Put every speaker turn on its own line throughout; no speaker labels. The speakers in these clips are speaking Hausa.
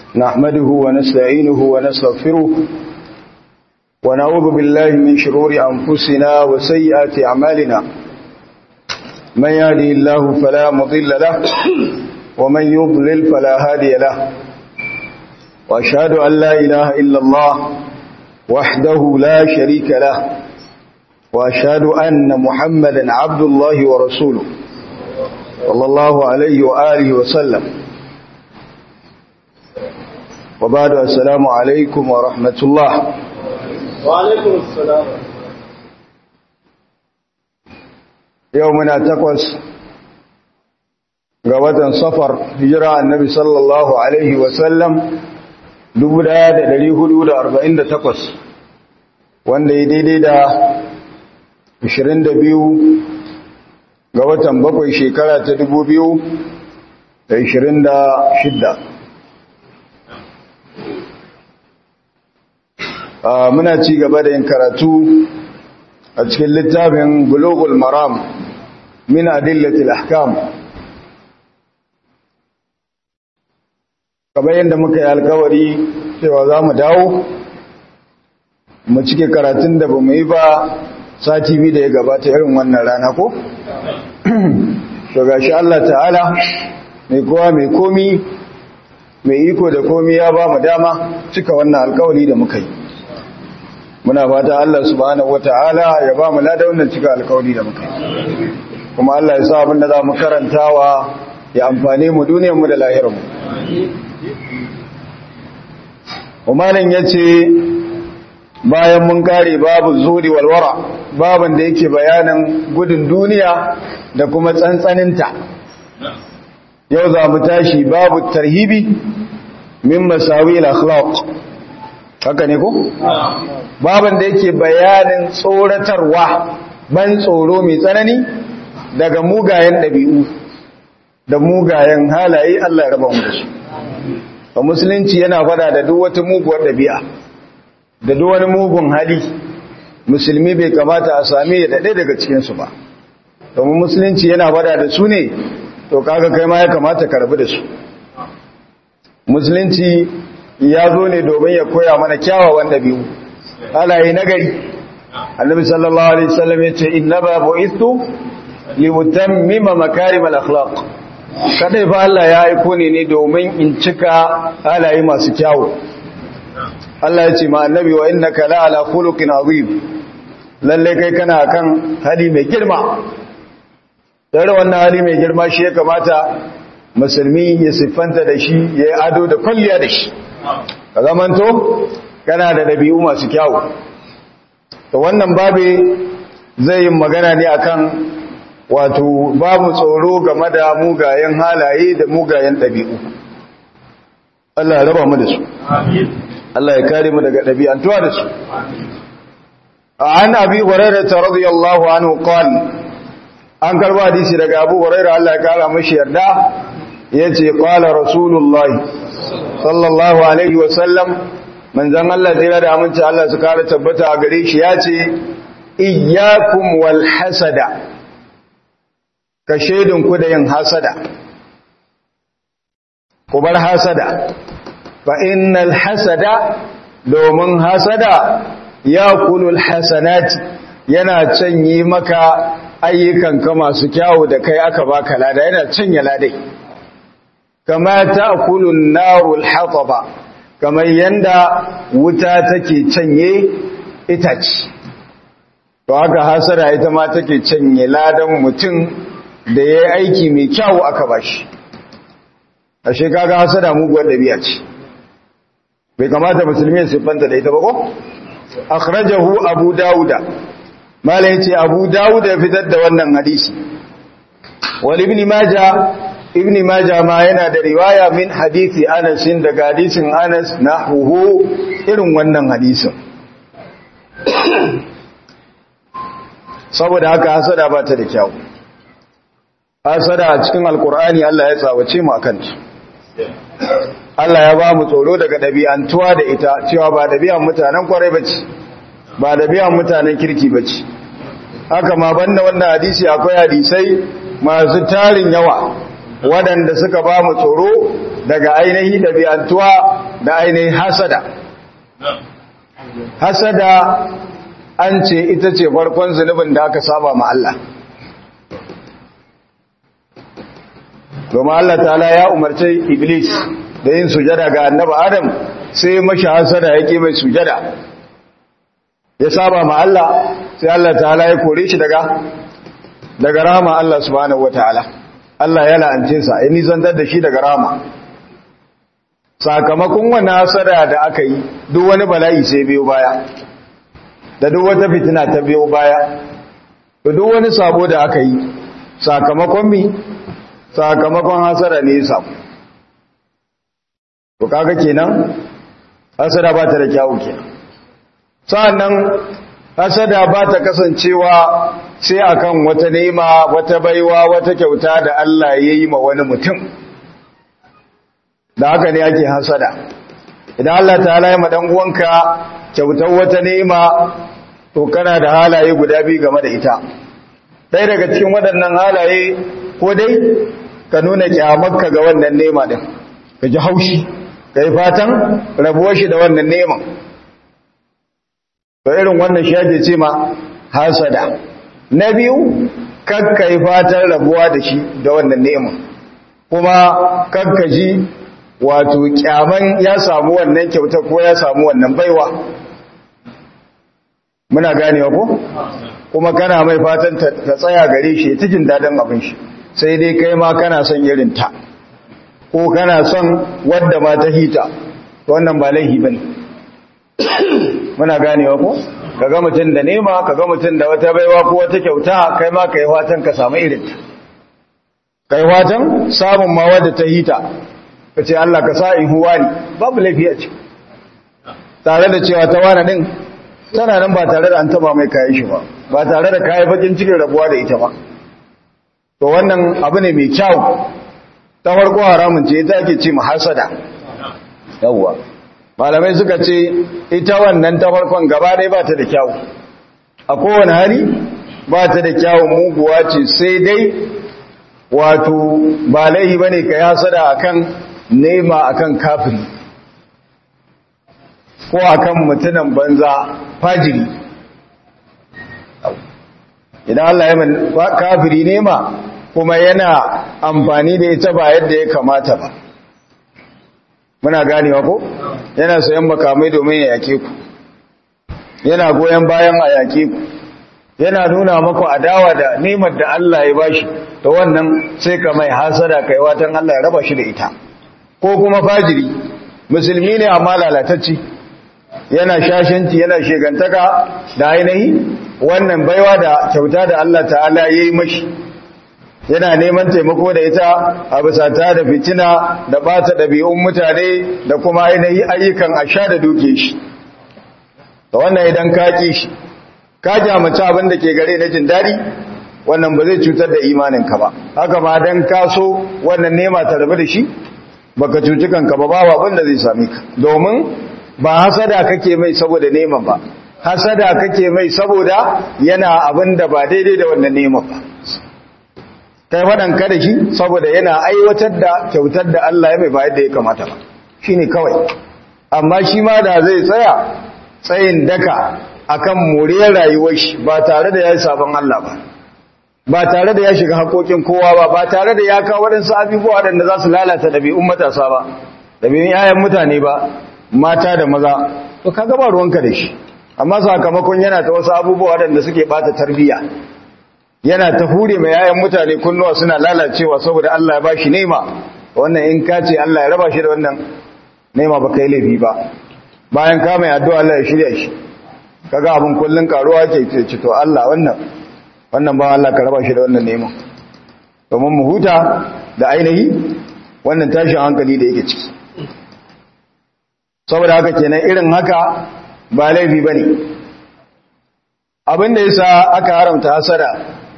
نحمده ونستعينه ونستغفره ونعوذ بالله من شرور أنفسنا وسيئات أعمالنا من يهدي الله فلا مضل له ومن يضلل فلا هادي له وأشهد أن لا إله إلا الله وحده لا شريك له وأشهد أن محمدا عبد الله ورسوله صلى الله عليه وآله وسلم وبعد السلام عليكم ورحمة الله
وعليكم السلام
يومنا تقوس قوة صفر هجرة النبي صلى الله عليه وسلم دبدا دلي حدود أربعين تقوس wanda ya daidai da 22 ga watan bakwai shekara ta 2026 muna ci gaba da yin karatu a cikin littafin bulogul maram min adillatil ahkam kamar yadda muka yi alkawari cewa za mu dawo mu cike karatun da ba mu yi ba sati biyu da ya gabata irin wannan rana ko? to gashi Allah ta'ala mai kowa mai komi mai iko da komi ya ba mu dama cika wannan alkawari da muka yi muna fata Allah subhanahu wata'ala ya ba mu lada wannan cika alkawari da muka yi kuma Allah ya sa abin da za mu karantawa ya amfane mu duniyarmu da lahirarmu umarin ya ce bayan mun kare babu zuri walwara babin da yake bayanin gudun duniya da kuma tsantsaninta yau za mu tashi babu tarhibi min masawi al-akhlaq haka ne ko babin da yake bayanin tsoratarwa ban tsoro mai tsanani daga mugayen ɗabi'u da mugayen halaye Allah ya raba mu da su a musulunci yana fada da duk wata muguwar ɗabi'a da duk wani mugun hali musulmi bai kamata a sami ya daɗe daga cikinsu ba domin musulunci yana fada da su ne to kaga kai ma ya kamata ka rabu da su musulunci ya zo ne domin ya koya mana kyawawan ɗabi'u halaye nagari annabi sallallahu alaihi wasallam ya ce innama bu'ithu liutammima makarim al-akhlaq kadai fa Allah ya aiko ne ne domin in cika halaye masu kyawu Allah ya ce ma annabi wa innaka la ala khuluqin azim lalle kai kana kan hali mai girma dare wannan hali mai girma shi ya kamata musulmi ya siffanta da shi ya yi ado da kwalliya da shi ka zamanto kana da dabi'u masu kyawu to wannan babe zai yi magana ne akan wato babu tsoro game da mugayen halaye da mugayen ɗabi'u Allah ya raba mu da su Allah ya kare mu daga ɗabi'antuwa da su an abi hurairah radiyallahu anhu qala an karba hadisi daga abu hurairah Allah ya kara mashi yarda yace qala rasulullahi sallallahu alaihi wa sallam manzon Allah tsira da aminci Allah su kara tabbata a gare shi yace iyyakum wal hasada ka ku da yin hasada ku bar hasada fa innal hasada domin hasada ya kulul hasanati yana canye maka ayyukanka masu kyawu da kai aka baka lada yana canye ladai kama ta'kulun narul hataba kamar yanda wuta take canye itace to haka hasada ita ma take canye ladan mutum da ya yi aiki mai kyawu aka ba shi a shekaga hasada muguwar ɗabi'a ce bai kamata musulmi su fanta da ita ba ko? akhrajahu abu dawuda malai ce abu dawuda ya fitar da wannan hadisi wal ibn maja ibn maja ma yana da riwaya min hadisi anas daga hadisin anas na huhu irin wannan hadisin saboda haka hasada ba ta da kyawu hasada a cikin alkur'ani Allah ya tsawace mu akan ta Allah ya ba mu tsoro daga ɗabi'antuwa da ita cewa ba ɗabi'an mutanen kwarai bace ba ɗabi'an mutanen kirki bace haka ma banda wannan hadisi akwai hadisai masu tarin yawa waɗanda suka ba mu tsoro daga ainihi da biyantuwa da ainihi hasada hasada an ce ita ce farkon zunubin da aka saba ma Allah domin Allah ta'ala ya umarci iblis da yin sujada ga annabi adam sai mashi hasada yake mai sujada ya saba ma Allah sai Allah ta'ala ya kore shi daga daga rahama Allah subhanahu wataala Allah ya la'ance sa ya nisantar da shi daga rahama sakamakon wannan hasada da aka yi duk wani bala'i sai biyo baya da duk wata fitina ta biyo baya da duk wani sabo da aka yi sakamakon mi sakamakon hasada ne ya samu to kaga kenan hasada ba ta da kyawu kenan sa'annan hasada ba ta kasancewa sai akan wata nema wata baiwa wata kyauta da Allah ya yi ma wani mutum da haka ne ake hasada idan Allah ta halaye ma dan uwanka kyautar wata nema to kana da halaye guda biyu game da ita ɗaya daga cikin waɗannan halaye ko dai ka nuna kyamarka ga wannan nema din ka ji haushi ka yi fatan rabuwar shi da wannan neman to irin wannan shi ake ce ma hasada na biyu kakka yi fatan rabuwa da shi da wannan neman kuma kakka ji wato kyaman ya samu wannan kyauta ko ya samu wannan baiwa muna ganewa ko kuma kana mai fatan ta tsaya gare shi ta jin dadin abin shi sai dai kai ma kana son irin ta ko kana son wadda ma ta hita wannan ba laihi bane muna ganewa ko kaga mutum da nema kaga mutum da wata baiwa ko wata kyauta kai ma kai fatan ka samu irin ta kai fatan samun ma wadda ta hita kace Allah ka sa in huwa ni babu laifi a ce tare da cewa ta wani din tana nan ba tare da an taba mai kayan shi ba ba tare da kayan bakin cikin rabuwa da ita ba to wannan abu ne mai kyau ta farko haramun ce ita ake ce hasada yawwa malamai suka ce ita wannan ta farkon gaba ɗaya ba ta da kyau a kowane hali ba ta da kyau muguwa ce sai dai wato ba laihi ba ne ka yi hasada akan nema akan kafiri ko akan mutunan banza fajiri idan Allah ya min kafiri nema kuma yana amfani da ita ba yadda ya kamata ba muna ganewa ko yana sayan makamai domin ya yake ku yana goyon bayan a yake ku yana nuna maku adawa da nemar da Allah ya bashi ta wannan sai ka mai hasada kai watan Allah ya raba shi da ita ko kuma fajiri musulmi ne amma lalatacci yana shashanci yana shegantaka da ainihi wannan baiwa da kyauta da Allah ta'ala ya yi mashi yana neman taimako da ita a bisa ta da fitina da bata ɗabi'un mutane da kuma ainihi ayyukan asha da duke shi da wannan idan ka ƙi shi ka jamaci abin da ke gare na jin daɗi wannan ba zai cutar da imaninka ba haka ma dan ka so wannan nema ta rabu da shi baka cuci kanka ba ba abin da zai same ka domin ba hasada kake mai saboda neman ba hasada kake mai saboda yana abin da ba daidai da wannan neman ba kai waɗanka da shi saboda yana aiwatar da kyautar da Allah ya mai ba yadda ya kamata ba shi ne kawai amma shi ma da zai tsaya tsayin daka akan moriyar rayuwar shi ba tare da ya yi sabon Allah ba ba tare da ya shiga haƙoƙin kowa ba ba tare da ya kawo waɗansu abubuwa waɗanda za su lalata ɗabi'un matasa ba ɗabi'un 'ya'yan mutane ba mata da maza to kaga ba ruwanka da shi amma sakamakon yana ta wasu abubuwa waɗanda suke ɓata tarbiyya yana ta hure mai 'ya'yan mutane kunnuwa suna lalacewa saboda Allah ya bashi nema wannan in ka ce Allah ya raba shi da wannan nema ba kai laifi ba bayan ka mai addu'a Allah ya shirya shi kaga abin kullun karuwa ke ce to Allah wannan wannan ba Allah ka raba shi da wannan neman domin mu huta da ainihi wannan tashin hankali da yake ciki saboda haka kenan irin haka ba laifi bane abin da yasa aka haramta hasada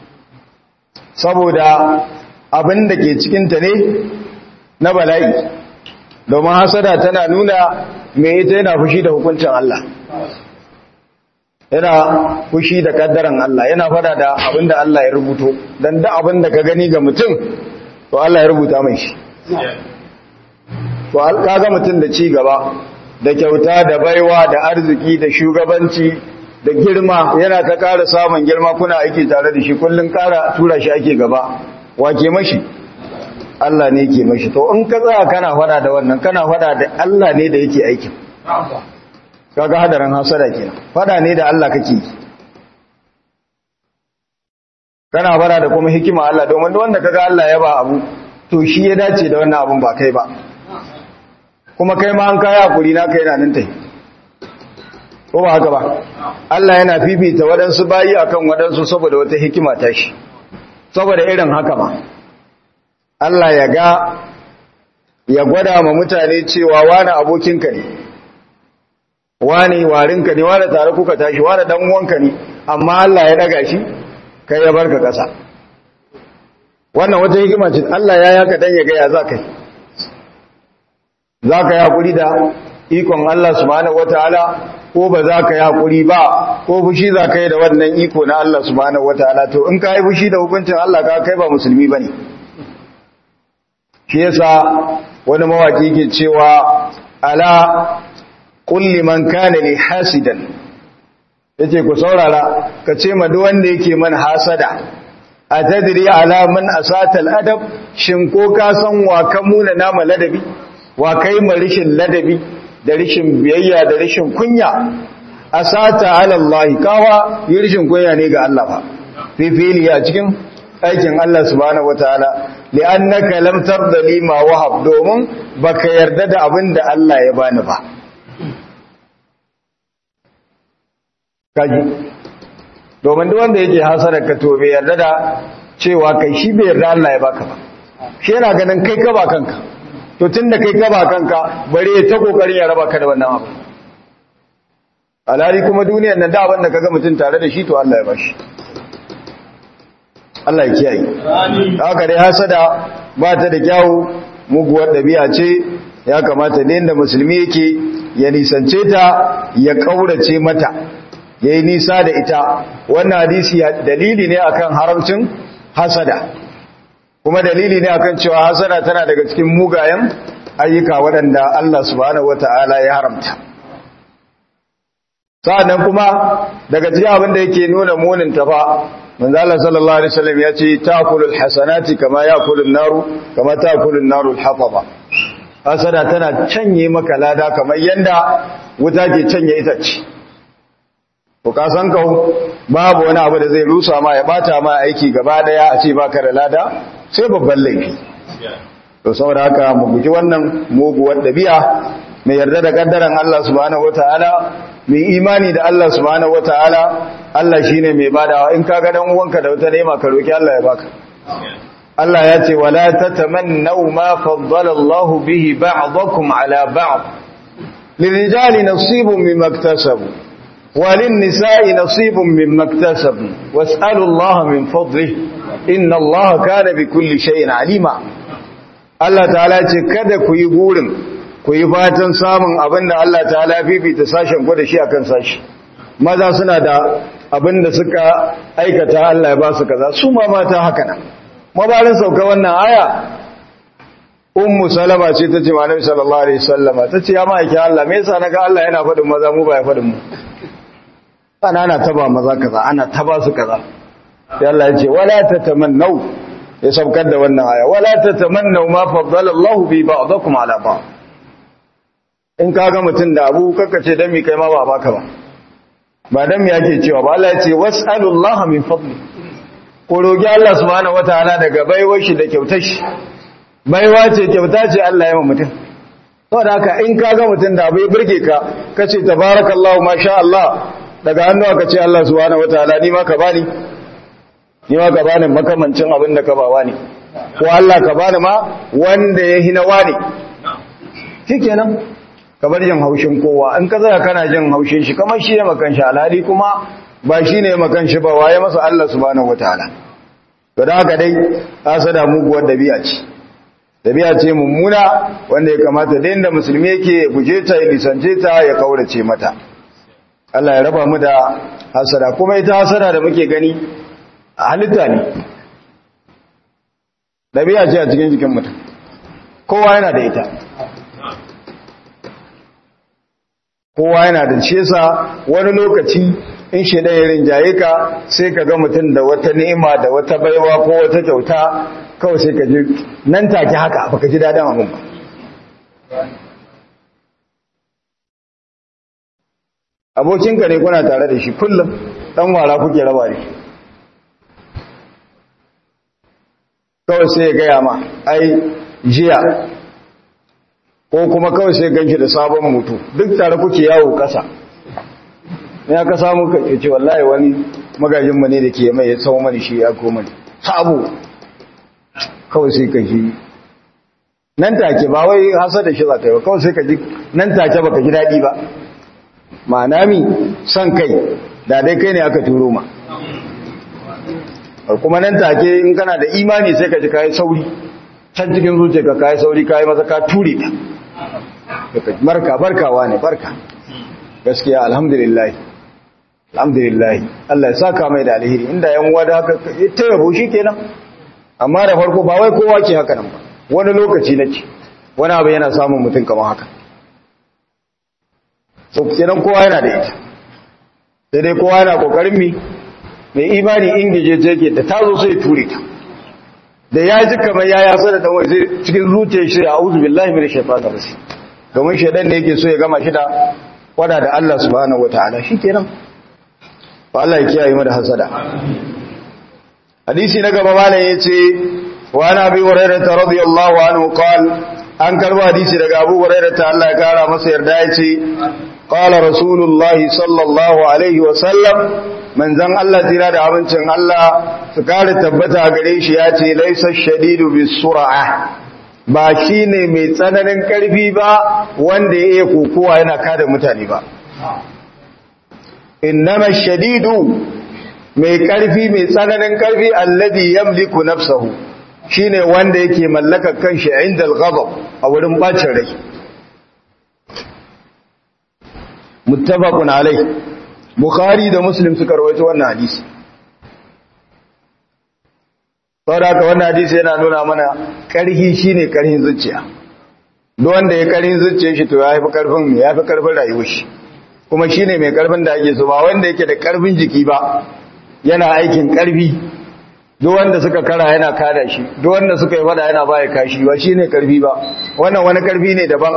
saboda abin da ke cikin ta ne na bala'i domin hasada tana nuna me ita yana fushi da hukuncin Allah yana fushi da kaddaran Allah yana fada da abinda Allah ya rubuto dan da abinda ka gani ga mutum to Allah ya rubuta mai shi to kaga mutum da ci gaba da kyauta da baiwa da arziki da shugabanci da girma yana ta ƙara samun girma kuna aiki tare da shi kullum ƙara tura shi ake gaba wake mashi Allah ne ke mashi to in ka tsaya kana fada da wannan kana fada da Allah ne da yake aikin kaga hadarin hasada kenan fada ne da Allah kake yi kana fada da kuma hikima Allah domin wanda kaga Allah ya ba abu to shi ya dace da wannan abun ba kai ba kuma kai ma an kaya hakuri na kai na nan tai ko ba haka ba Allah yana fifita waɗansu bayi akan waɗansu saboda wata hikima ta shi saboda irin haka ba Allah ya ga ya gwada ma mutane cewa wani abokinka ne wani warinka ne wani tare kuka tashi wani dan uwanka ne amma Allah ya daga shi kai ya barka ƙasa wannan wata hikima ce Allah ya yaka dan ya ga ya za kai za ka yi haƙuri da ikon Allah subhanahu wataala ko ba za ka yi haƙuri ba ko fushi za ka yi da wannan iko na Allah subhanahu wataala to in ka yi fushi da hukuncin Allah ka kai ba musulmi bane shi yasa wani mawaki ke cewa ala kulli man kana li hasidan yace ku saurara ka ce ma duk wanda yake man hasada atadri ala man asata adab shin ko ka san wa kan muna nama ladabi wa kai ma rishin ladabi da rishin biyayya da rishin kunya asata ala Allah kawa yi rishin kunya ne ga Allah ba fifili a cikin aikin Allah subhanahu wataala li'annaka lam tarda li ma wahab domin baka yarda da abin da Allah ya bani ba kaji domin duk wanda yake hasarar ka to bai yarda da cewa kai shi bai yarda Allah ya baka ba shi yana ganin kai ka ba kanka to tunda kai ka ba kanka bare ta kokarin ya raba ka da wannan abu alhali kuma duniyar nan da abin da kaga mutum tare da shi to Allah ya bashi Allah ya kiyaye haka dai hasada ba ta da kyawu muguwar dabi'a ce ya kamata ne da musulmi yake ya nisance ta ya kaurace mata yayi nisa da ita wannan hadisi dalili ne akan haramcin hasada kuma dalili ne akan cewa hasada tana daga cikin mugayen ayyuka waɗanda Allah subhanahu wataala ya haramta sa'annan kuma daga cikin abin da yake nuna munin ta fa manzo Allah sallallahu alaihi wasallam ya ce ta'kulul hasanati kama ya'kulun naru kama ta'kulun naru al-hataba hasada tana canye maka lada kamar yanda wuta ke canye itace to ka san ka babu wani abu da zai rusa ma ya bata ma aiki gaba daya a ce baka da lada sai babban laifi to saboda haka mu guji wannan muguwar dabi'a mai yarda da kaddaran Allah subhanahu wataala mai imani da Allah subhanahu wataala Allah shine mai badawa in kaga dan uwanka da wata nema ka roki Allah ya baka Allah ya ce wala tatamannu ma faddala Allahu bihi ba'dakum ala ba'd lirijali nasibun mimma iktasabu وللنساء نصيب مما اكتسبوا واسألوا الله من فضله إن الله كان بكل شيء عليما Allah ta'ala ce kada ku yi burin ku yi fatan samun abin da Allah ta'ala fifita sashen ku da shi akan sashi maza suna da abin da suka aikata Allah ya ba su kaza su ma mata haka nan mabarin sauka wannan aya ummu salama ce ta ce malami sallallahu alaihi wasallama ta ce ya ma'aiki Allah me yasa naga Allah yana faɗin maza mu ba ya faɗin mu ana ana taba maza kaza ana taba su kaza sai Allah ya ce wala tatamannau ya saukar da wannan aya wala tatamannau ma faddala Allah bi ba'dakum ala ba'd in kaga mutun da abu kaka ce dan mi kai ma ba baka ba ba dan mi yake cewa ba Allah ya ce was'alullaha min fadli ko roki Allah subhanahu wataala daga baiwar shi da kyautar shi baiwa ce kyauta ce Allah ya ma mutum saboda haka in kaga mutun da abu ya burge ka kace tabarakallahu masha Allah daga hannu aka ce Allah subhanahu wataala ni ma ka bani ni ma ka bani makamancin abin da ka bawa ne ko Allah ka bani ma wanda ya hina wani shikenan ka bar jin haushin kowa in ka zaka kana jin haushin shi kamar shi ne makan shi alhali kuma ba shi ne makan shi ba waye masa Allah subhanahu wataala to da haka dai asada muguwar dabi'a ce dabi'a ce mummuna wanda ya kamata da inda musulmi yake guje ta ya lisance ta ya kaurace mata Allah ya raba mu da hasada kuma ita hasada da muke gani halitta ne ɗabi'a ce a cikin jikin mutum kowa yana da ita kowa yana da shi yasa wani lokaci in shi ɗaya rinjaye ka sai ka ga mutum da wata ni'ima da wata baiwa ko wata kyauta kawai sai ka ji nan take haka baka ji daɗin abin ba abokinka ne kuna tare da shi kullum ɗan wara kuke raba ne kawai sai ya gaya ma ai jiya ko kuma kawai sai ganshi da sabon mutu duk tare kuke yawo kasa ya ka samu ka ce wallahi wani magajin mu ne da ke mai ya tsawo mani shi ya koma sabo kawai sai ka ji nan take ba wai hasa da shi za ka yi ba kawai sai ka ji nan take baka ji daɗi ba ma'ana mi son kai da dai kai ne aka turo ma kuma nan take in kana da imani sai ka ji kayi sauri can cikin zuciya ka kayi sauri kayi maza ka ture ta barka barkawa ne barka gaskiya alhamdulillah alhamdulillah Allah ya saka mai da alheri inda yan uwa da haka ta yabo kenan amma da farko ba wai kowa ke haka nan ba wani lokaci nake wani abu yana samun mutum kamar haka so kenan kowa yana da ita sai dai kowa yana kokarin mi mai imani ingije ce ke da tazo sai ture ta da ya ji kamar ya yasa da dan wai sai cikin zuciyar shi a'udhu billahi minash shaitanir rajim domin shaidan da yake so ya gama shi da wada da Allah subhanahu wataala shikenan ba Allah ya kiyaye mu da hasada hadisi na gaba malam yace wa ana bi hurairah radiyallahu anhu qala an karba hadisi daga Abu Hurairah ta Allah ya kara masa yarda yace qala rasulullahi sallallahu alaihi wa sallam manzon Allah tira da abincin Allah su kare tabbata gare shi yace laysa shadidu bisur'a ba shi ne mai tsananin ƙarfi ba wanda ya iya kokowa yana kada mutane ba innama shadidu mai ƙarfi mai tsananin ƙarfi alladhi yamliku nafsahu shine wanda yake mallaka kanshi inda al-ghadab a wurin bacin rai muttafaqun alai bukhari da muslim suka rawaito wannan hadisi saboda haka wannan hadisi yana nuna mana ƙarfi shine ƙarfin zuciya duk wanda ya ƙarfin zuciyar shi to ya fi ƙarfin ya fi ƙarfin rayuwar shi kuma shine mai ƙarfin da ake so ba wanda yake da ƙarfin jiki ba yana aikin ƙarfi duk wanda suka kara yana kada shi duk wanda suka yi fada yana baya kashi ba shine ƙarfi ba wannan wani ƙarfi ne daban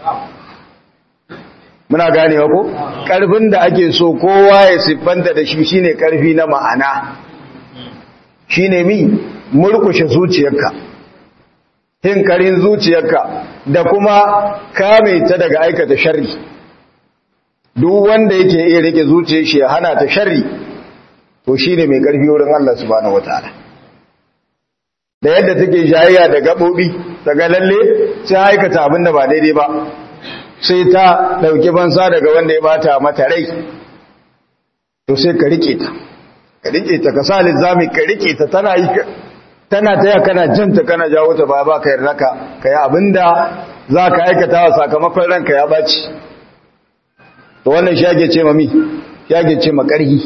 muna ganewa ko ƙarfin da ake so kowa ya siffanta da shi shine ƙarfi na ma'ana shine mi murkushe zuciyarka hinkarin zuciyarka da kuma kame ta daga aikata sharri duk wanda yake iya rike zuciyar shi ya hana ta sharri to shine mai karfi wurin Allah subhanahu wataala da yadda take jayayya da gabobi daga lalle sai aikata abin da ba daidai ba sai ta dauki bansa daga wanda ya bata mata rai to sai ka rike ta ka rike ta ka sa lizami ka rike ta tana yi tana taya kana janta kana jawo ta ba ba ka yarda ka kai abinda za ka aikata wa sakamakon ranka ya baci to wannan shi ake ce ma mi shi ake ce ma ƙarhi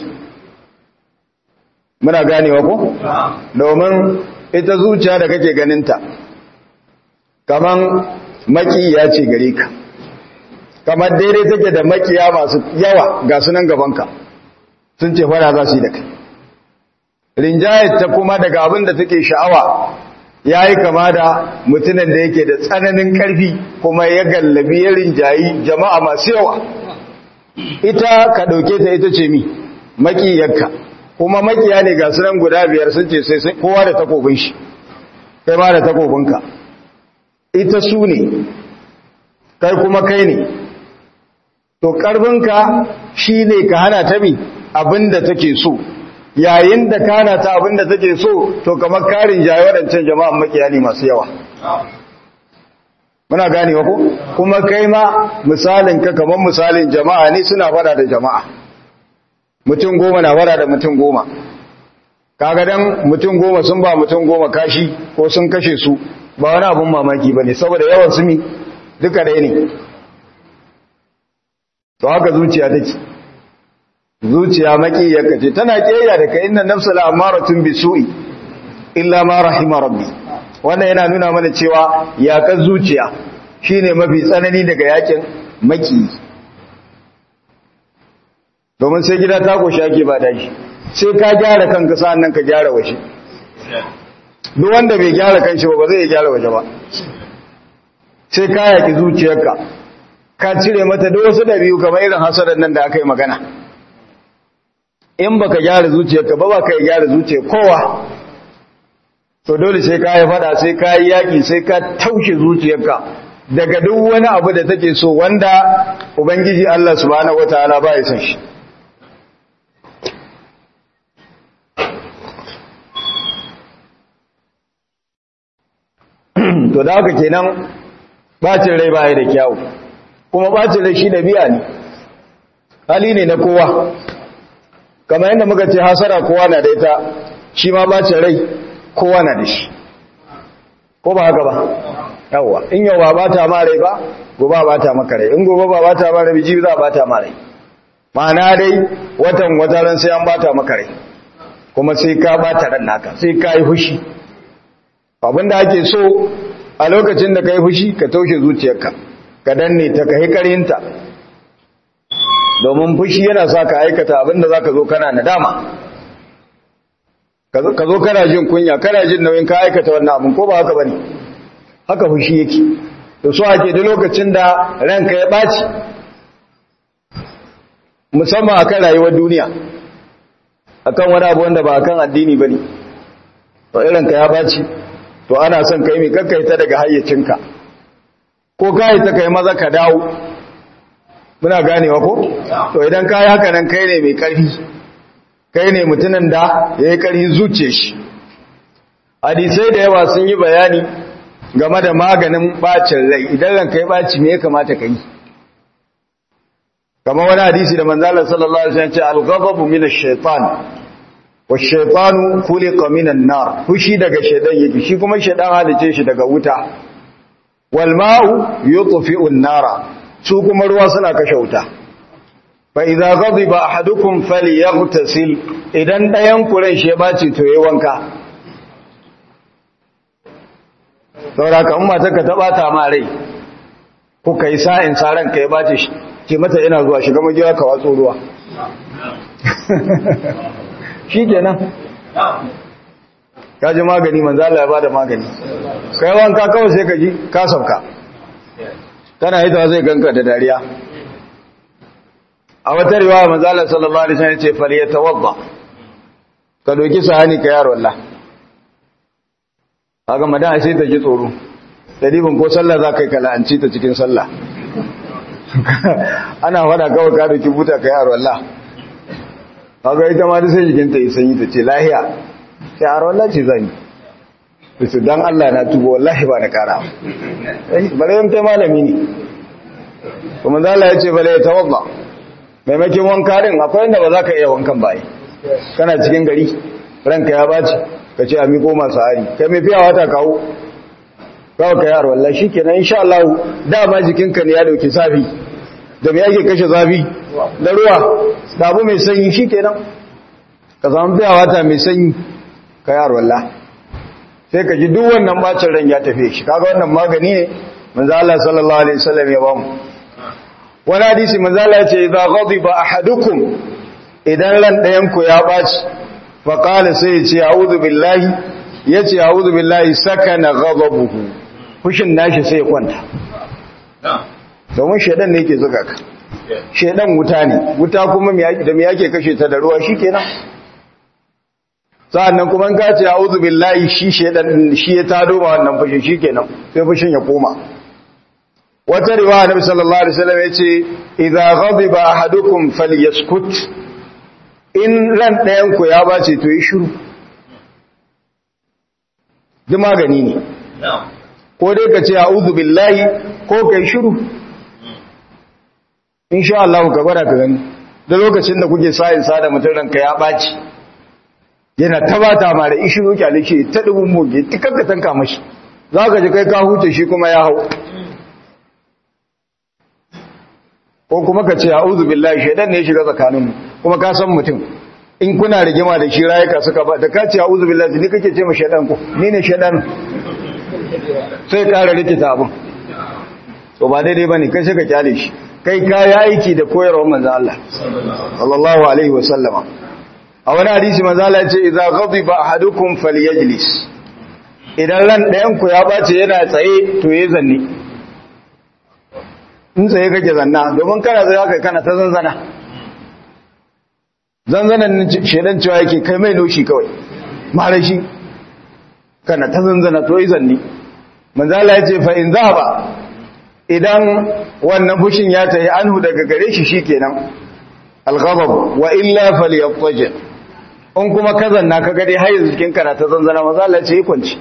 muna ganewa ko domin ita zuciya da kake ganinta kaman makiya ce gare ka kamar daidai take da makiya masu yawa ga sunan gabanka sun ce fara za su yi da kai rinjayar ta kuma daga abin da take sha'awa ya yi kama da mutumin da yake da tsananin ƙarfi kuma ya gallabi ya rinjayi jama'a masu yawa ita ka ɗauke ta ita ce mi makiyarka kuma makiya ne ga sunan guda biyar sun ce sai kowa da takobin shi kai ma da takobinka ita su ne kai kuma kai ne to ƙarfinka shi ne ka hana ta mi abin da take so yayin da kana ta abin da take so to kamar karin jaye waɗancan jama'an makiyali masu yawa muna gane ko kuma kai ma misalin ka kamar misalin jama'a ne suna fada da jama'a mutum goma na fada da mutum goma kaga dan mutum goma sun ba mutum goma kashi ko sun kashe su ba wani abun mamaki bane saboda yawan su mi duka ɗaya ne to haka zuciya take zuciya makiyarka ce tana kiyaya da ka inna nafsa la amaratun bisu'i illa ma rahima rabbi wannan yana nuna mana cewa yaƙar zuciya shine mafi tsanani daga yakin maki domin sai gida ta koshi ake ba da shi sai ka gyara kanka sa'annan ka gyara waje duk wanda bai gyara kanshi ba ba zai gyara waje ba sai ka yaki zuciyarka ka cire mata duk wasu dabi'u kamar irin hasadan nan da aka yi magana in baka gyara zuciyarka ba ba ka gyara zuciyar kowa to dole sai ka yi fada sai ka yi yaki sai ka taushe zuciyarka daga duk wani abu da take so wanda ubangiji Allah subhanahu wataala ba ya san shi to da haka kenan bacin rai baya da kyawu kuma bacin rai shi da biya ne hali ne na kowa kamar yadda muka ce hasara kowa na da ita shi ma bacin rai kowa na da shi ko ba haka ba yawwa in yau ba bata ma rai ba gobe ba ta maka rai in gobe ba bata ma rai jibi za ba ta ma rai ma'ana dai watan wataran sai an bata maka rai kuma sai ka bata ran naka sai ka yi fushi abinda ake so a lokacin da ka yi fushi ka taushe zuciyarka ka danne ta ka hikarinta domin fushi yana sa ka aikata abinda za ka zo kana nadama ka zo kana jin kunya kana jin nauyin ka aikata wannan abin ko ba haka ba ne haka fushi yake da so ake da lokacin da ranka ya ɓaci musamman a kan rayuwar duniya akan wani abu wanda ba akan addini ba ne to irinka ya ɓaci to ana son kai mai kakkaita daga hayyacinka ko kai ta kai maza ka dawo muna ganewa ko to idan ka yi haka nan kai ne mai ƙarfi kai ne mutumin da ya yi ƙarfi zuce shi hadisai da yawa sun yi bayani game da maganin bacin rai idan ranka ya baci me ya kamata ka yi kamar wani hadisi da manzalar sallallahu alaihi wasallam ce al-ghadabu min ash-shaytan wash-shaytanu khuliqa min an-nar fushi daga shaytan yake shi kuma shaytan halice shi daga wuta wal ma'u yutfi'u an-nara su kuma ruwa suna kashe wuta fa idza ghadiba ahadukum falyaghtasil idan dayan kuren shi ya baci to yayi wanka saboda kan mata ka taba ta ma rai kuka yi sa'in saran ka ya bace shi ce mata ina zuwa shiga magiya ka watso ruwa shi kenan ka ji magani manzo Allah ya bada magani kai wanka kawai sai ka ji ka sauka kana yi ta zai ganka da dariya a wata riwaya manzo Allah sallallahu alaihi wasallam ya ce fal yatawadda ka doki sahani ka yaro Allah haka madan sai ta ji tsoro dalibin ko sallah za ka yi kala'anci ta cikin sallah ana fada kawai ka doki buta ka yaro Allah haka ita ma da sai jikinta yi sanyi ta ce lahiya yaro Allah ce zan yi su dan Allah na tubo wallahi ba na kara bare yan ta malami ne kuma zala ya ce bale ya tawadda maimakin wanka din akwai inda ba za ka iya wankan baye kana cikin gari ranka ya baci ka ce a miko masu hari kai mai fiyawa ta kawo kawo ka yaro wallah shi kenan insha Allah dama jikinka ne ya dauki zafi da me yake kashe zafi da ruwa da abu mai sanyi shi kenan ka samu fiyawa ta mai sanyi ka yaro wallah sai ka ji duk wannan bacin ran ya tafi shi kaga wannan magani ne manzo Allah sallallahu alaihi wasallam ya bamu wani hadisi manzo Allah ya ce idza ghadiba ahadukum idan ran ɗayan ku ya baci fa qala sai ya ce a'udhu billahi yace a'udhu billahi sakana ghadabuhu fushin nashi sai ya kwanta domin shedan ne yake zuga ka shedan wuta ne wuta kuma da me yake kashe ta da ruwa shikenan sa'annan kuma ka ce a'udhu billahi shi shedan shi ya tado ma wannan fushin shikenan sai fushin ya koma wata riwaya nabi sallallahu alaihi wasallam yace idza ghadiba ahadukum falyaskut in ran ɗayan ku ya bace to yi shiru duk magani ne ko dai ka ce a'udhu billahi ko kai shiru insha Allah ka gwada ka gani da lokacin da kuke sa'in sa da mutum ranka ya baci yana tabata ma da ishiru kyale shi ta dubun moge tikakka tanka mashi zaka ji kai ka huce shi kuma ya hau ko kuma ka ce a'udhu billahi shaydan ne ya shiga tsakaninmu kuma ka san mutum in kuna rigima da shi rayuka suka ba da ka ce a'udhu billahi ni kake ce ma shaydan ko ni ne shaydan sai ƙara rikita abin to ba daidai ba ne kai ka kyale shi kai ka yi aiki da koyarwar manzan Allah sallallahu alaihi wasallama a wani hadisi manzan Allah ce idza ghadiba ahadukum falyajlis idan ran ɗayan ku ya bace yana tsaye to yayi zanni in tsaye kake zanna domin kana tsaye haka kana ta zanzana zanzanan shedan cewa yake kai mai noshi kawai mara shi kana ta zanzana to yi zanni manzala ya ce fa in ba idan wannan fushin ya tayi anhu daga gare shi shikenan al-ghadab wa illa falyattaji in kuma ka zanna ka gade har yanzu cikin kana ta zanzana manzala ce yi kwanci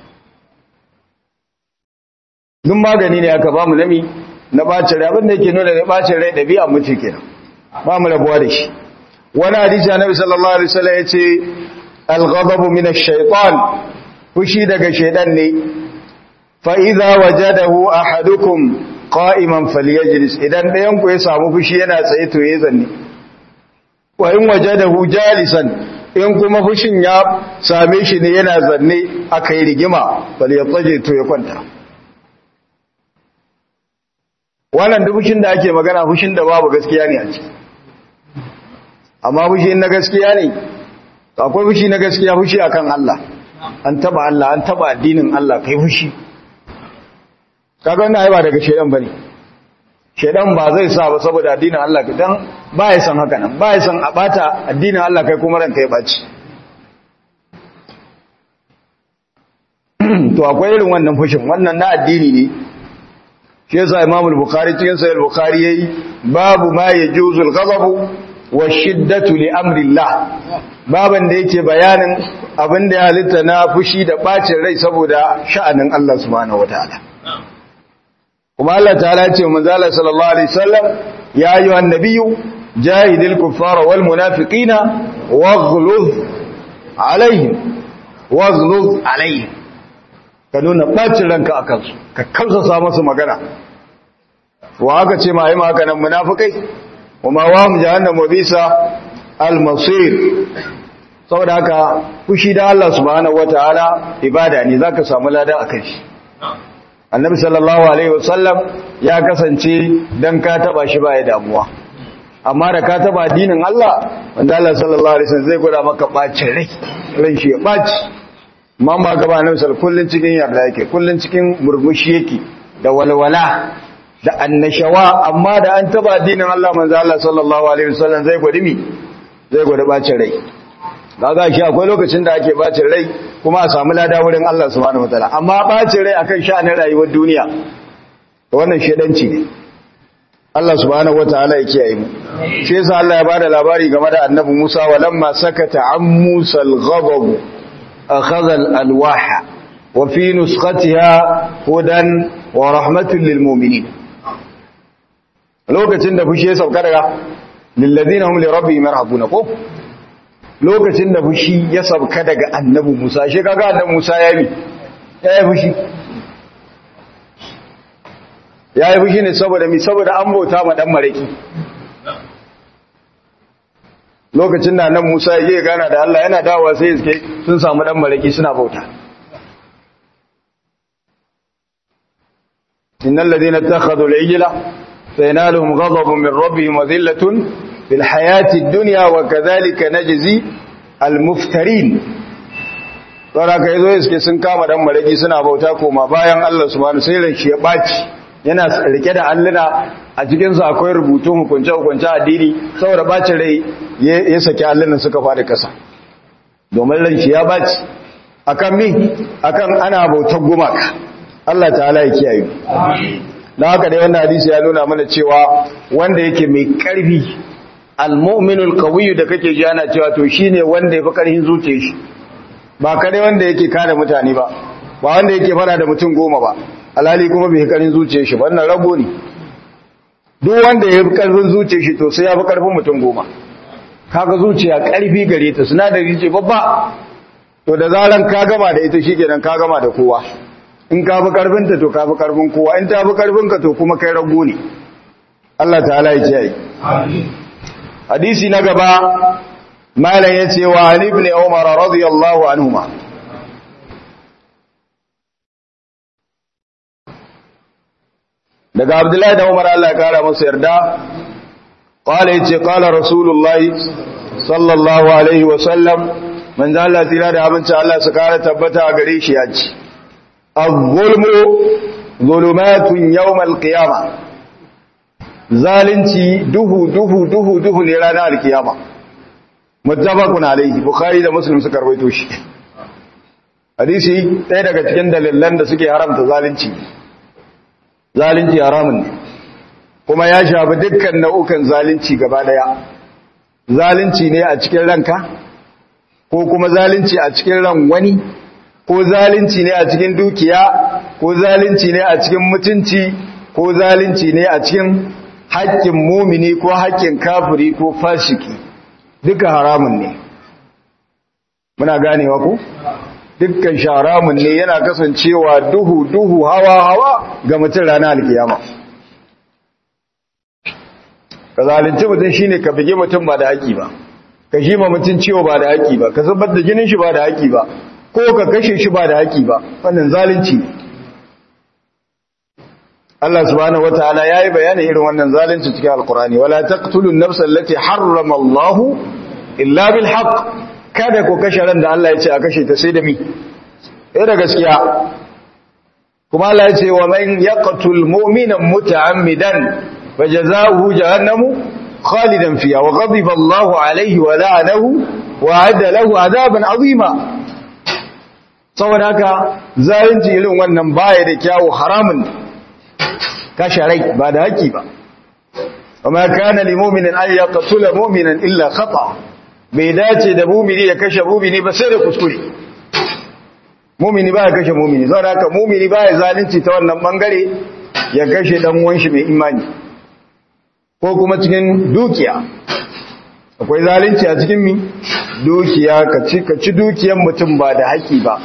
duk magani ne aka ba mu nami na bacin rai abinda yake nuna da bacin rai ɗabi'a mutu kenan ba mu rabuwa da shi wani hadisi annabi sallallahu alaihi wasallam yace al-ghadabu min ash-shaytan fushi daga shaydan ne fa idza wajadahu ahadukum qa'iman falyajlis idan ɗayan ku ya samu fushi yana tsaye to yayi zanni wa in wajadahu jalisan in kuma fushin ya same shi ne yana zanne akai rigima falyattaji to ya kwanta wannan duk fushin da ake magana fushin da babu gaskiya ne a ciki amma fushi na gaskiya ne akwai fushi na gaskiya fushi akan Allah an taba Allah an taba addinin Allah kai fushi kaga wannan ai ba daga shedan bane shedan ba zai sa ba saboda addinin Allah dan ba ya san haka nan ba ya san a bata addinin Allah kai kuma ranka ya baci to akwai irin wannan fushin wannan na addini ne shi yasa Imam al-Bukhari cikin Sahih al-Bukhari yayi babu ma yajuzu al-ghadabu wa shiddatu li amrillah baban da yake bayanin abin da ya halitta na fushi da bacin rai saboda sha'anin Allah subhanahu wataala kuma Allah ta'ala ce manzo Allah sallallahu alaihi wasallam ya ayyuhan nabiyyu jahidil kuffara wal munafiqina waghluz alaihim waghluz alaihim ka nuna bacin ranka akan su ka kausasa musu magana wa aka ce ma ai ma haka nan munafikai kuma wa mu jahannama bisa al-masir saboda haka fushi da Allah subhanahu wataala ibada ne zaka samu lada akan shi annabi sallallahu alaihi wasallam ya kasance dan ka taba shi ba ya damuwa amma da ka taba addinin Allah wanda Allah sallallahu alaihi wasallam zai gwada maka bacin rai ran shi ya baci mamma gaba annabi sallallahu kullun cikin yarda yake kullun cikin murmushi yake da walwala da annashawa amma da an taba addinin Allah manzo Allah sallallahu alaihi wasallam zai gwadi mi zai gwada bacin rai kaga shi akwai lokacin da ake bacin rai kuma a samu lada wurin Allah subhanahu wataala amma bacin rai akan sha'anin rayuwar duniya wannan shedanci ne Allah subhanahu wataala ya kiyaye mu shi yasa Allah ya bada labari game da annabi Musa walamma sakata an Musa al-ghadab akhadha al-alwaha wa fi nuskhatiha hudan wa rahmatun lil mu'minin lokacin da fushi ya sauka daga lillazina hum li rabbihim yarhabuna ko lokacin da fushi ya sauka daga annabi Musa shi kaga annabi Musa ya yi ya yi fushi ya yi fushi ne saboda mi saboda an bauta ma dan maraki lokacin da annabi Musa ya je gana da Allah yana dawowa sai suke sun samu dan maraki suna bauta innal ladina ittakhadhu al-ijla sayanaluhum ghadabun min rabbihim wa dhillatun fil hayati ad-dunya wa kadhalika najzi al-muftarin saboda kai zo suke sun kama dan maraki suna bauta koma bayan Allah subhanahu sai ran shi ya baci yana rike da alluna a cikin su akwai rubutun hukunce hukunce addini saboda bacin rai ya saki allunan suka fadi kasa domin ran shi ya baci akan mi akan ana bautar gumaka Allah ta'ala ya kiyaye na haka dai wannan hadisi ya nuna mana cewa wanda yake mai karfi al-mu'minul qawiyyu da kake ji ana cewa to shine wanda yafi karfin zuciyar shi ba kare wanda yake kare mutane ba ba wanda yake fara da mutum goma ba alhali kuma bai karin zuciyar shi wannan rago ne duk wanda ya fi karfin zuciyar shi to sai ya fi karfin mutum goma kaga zuciya karfi gare ta sinadari ce babba to da zaran ka gama da ita shikenan ka gama da kowa in ka fi karfin ta to ka fi karfin kowa in ta fi karfin ka to kuma kai rago ne Allah ta'ala ya kiyaye hadisi na gaba malam yace wa ibn umar radiyallahu anhuma daga abdullahi da umar Allah ya kara masa yarda qala yace qala rasulullahi sallallahu alaihi wa sallam man da Allah tira da abinci Allah su kara tabbata a gare shi yace az-zulmu zulumatun yawm al-qiyama zalunci duhu duhu duhu duhu ne ranar al-qiyama muttafaqun alaihi bukhari da muslim suka rawaito shi hadisi ɗaya daga cikin dalilan da suke haramta zalunci zalunci haramun ne kuma ya shafi dukkan nau'ukan zalunci gaba daya zalunci ne a cikin ranka ko kuma zalunci a cikin ran wani ko zalunci ne a cikin dukiya ko zalunci ne a cikin mutunci ko zalunci ne a cikin haƙƙin mumini ko haƙƙin kafiri ko fashiki duka haramun ne muna ganewa ko dukkan shi haramun ne yana kasancewa duhu duhu hawa hawa ga mutum ranar alkiyama ka zalunci mutum shine ka bige mutum ba da haƙi ba ka shi ma mutum ciwo ba da haƙi ba ka zubar da jinin shi ba da haƙi ba ko ka kashe shi ba da haƙi ba wannan zalunci ne Allah subhanahu wataala yayi bayanin irin wannan zalunci cikin alqurani wala taqtulun nafsa allati harrama Allah illa bil haqq kada ku kashe ran da Allah ya ce a kashe ta sai da mi eh da gaskiya kuma Allah ya ce wa man yaqtul mu'mina muta'ammidan fajazaohu jahannamu khalidan fiha wa ghadiba Allahu alayhi wa la'anahu wa adda lahu adaban azima saboda haka zalunci irin wannan baya da kyawu haramun kashe rai ba da haƙi ba وما كان لمؤمن أن يقتل مؤمنا إلا خطأ bai dace da mumini ya kashe mumini ba sai da kuskure mumini ba ya kashe mumini zan haka mumini ba ya zalunci ta wannan bangare ya kashe dan wanshi mai imani ko kuma cikin dukiya akwai zalunci a cikin mi dukiya ka ci ka ci dukiyar mutum ba da haƙi ba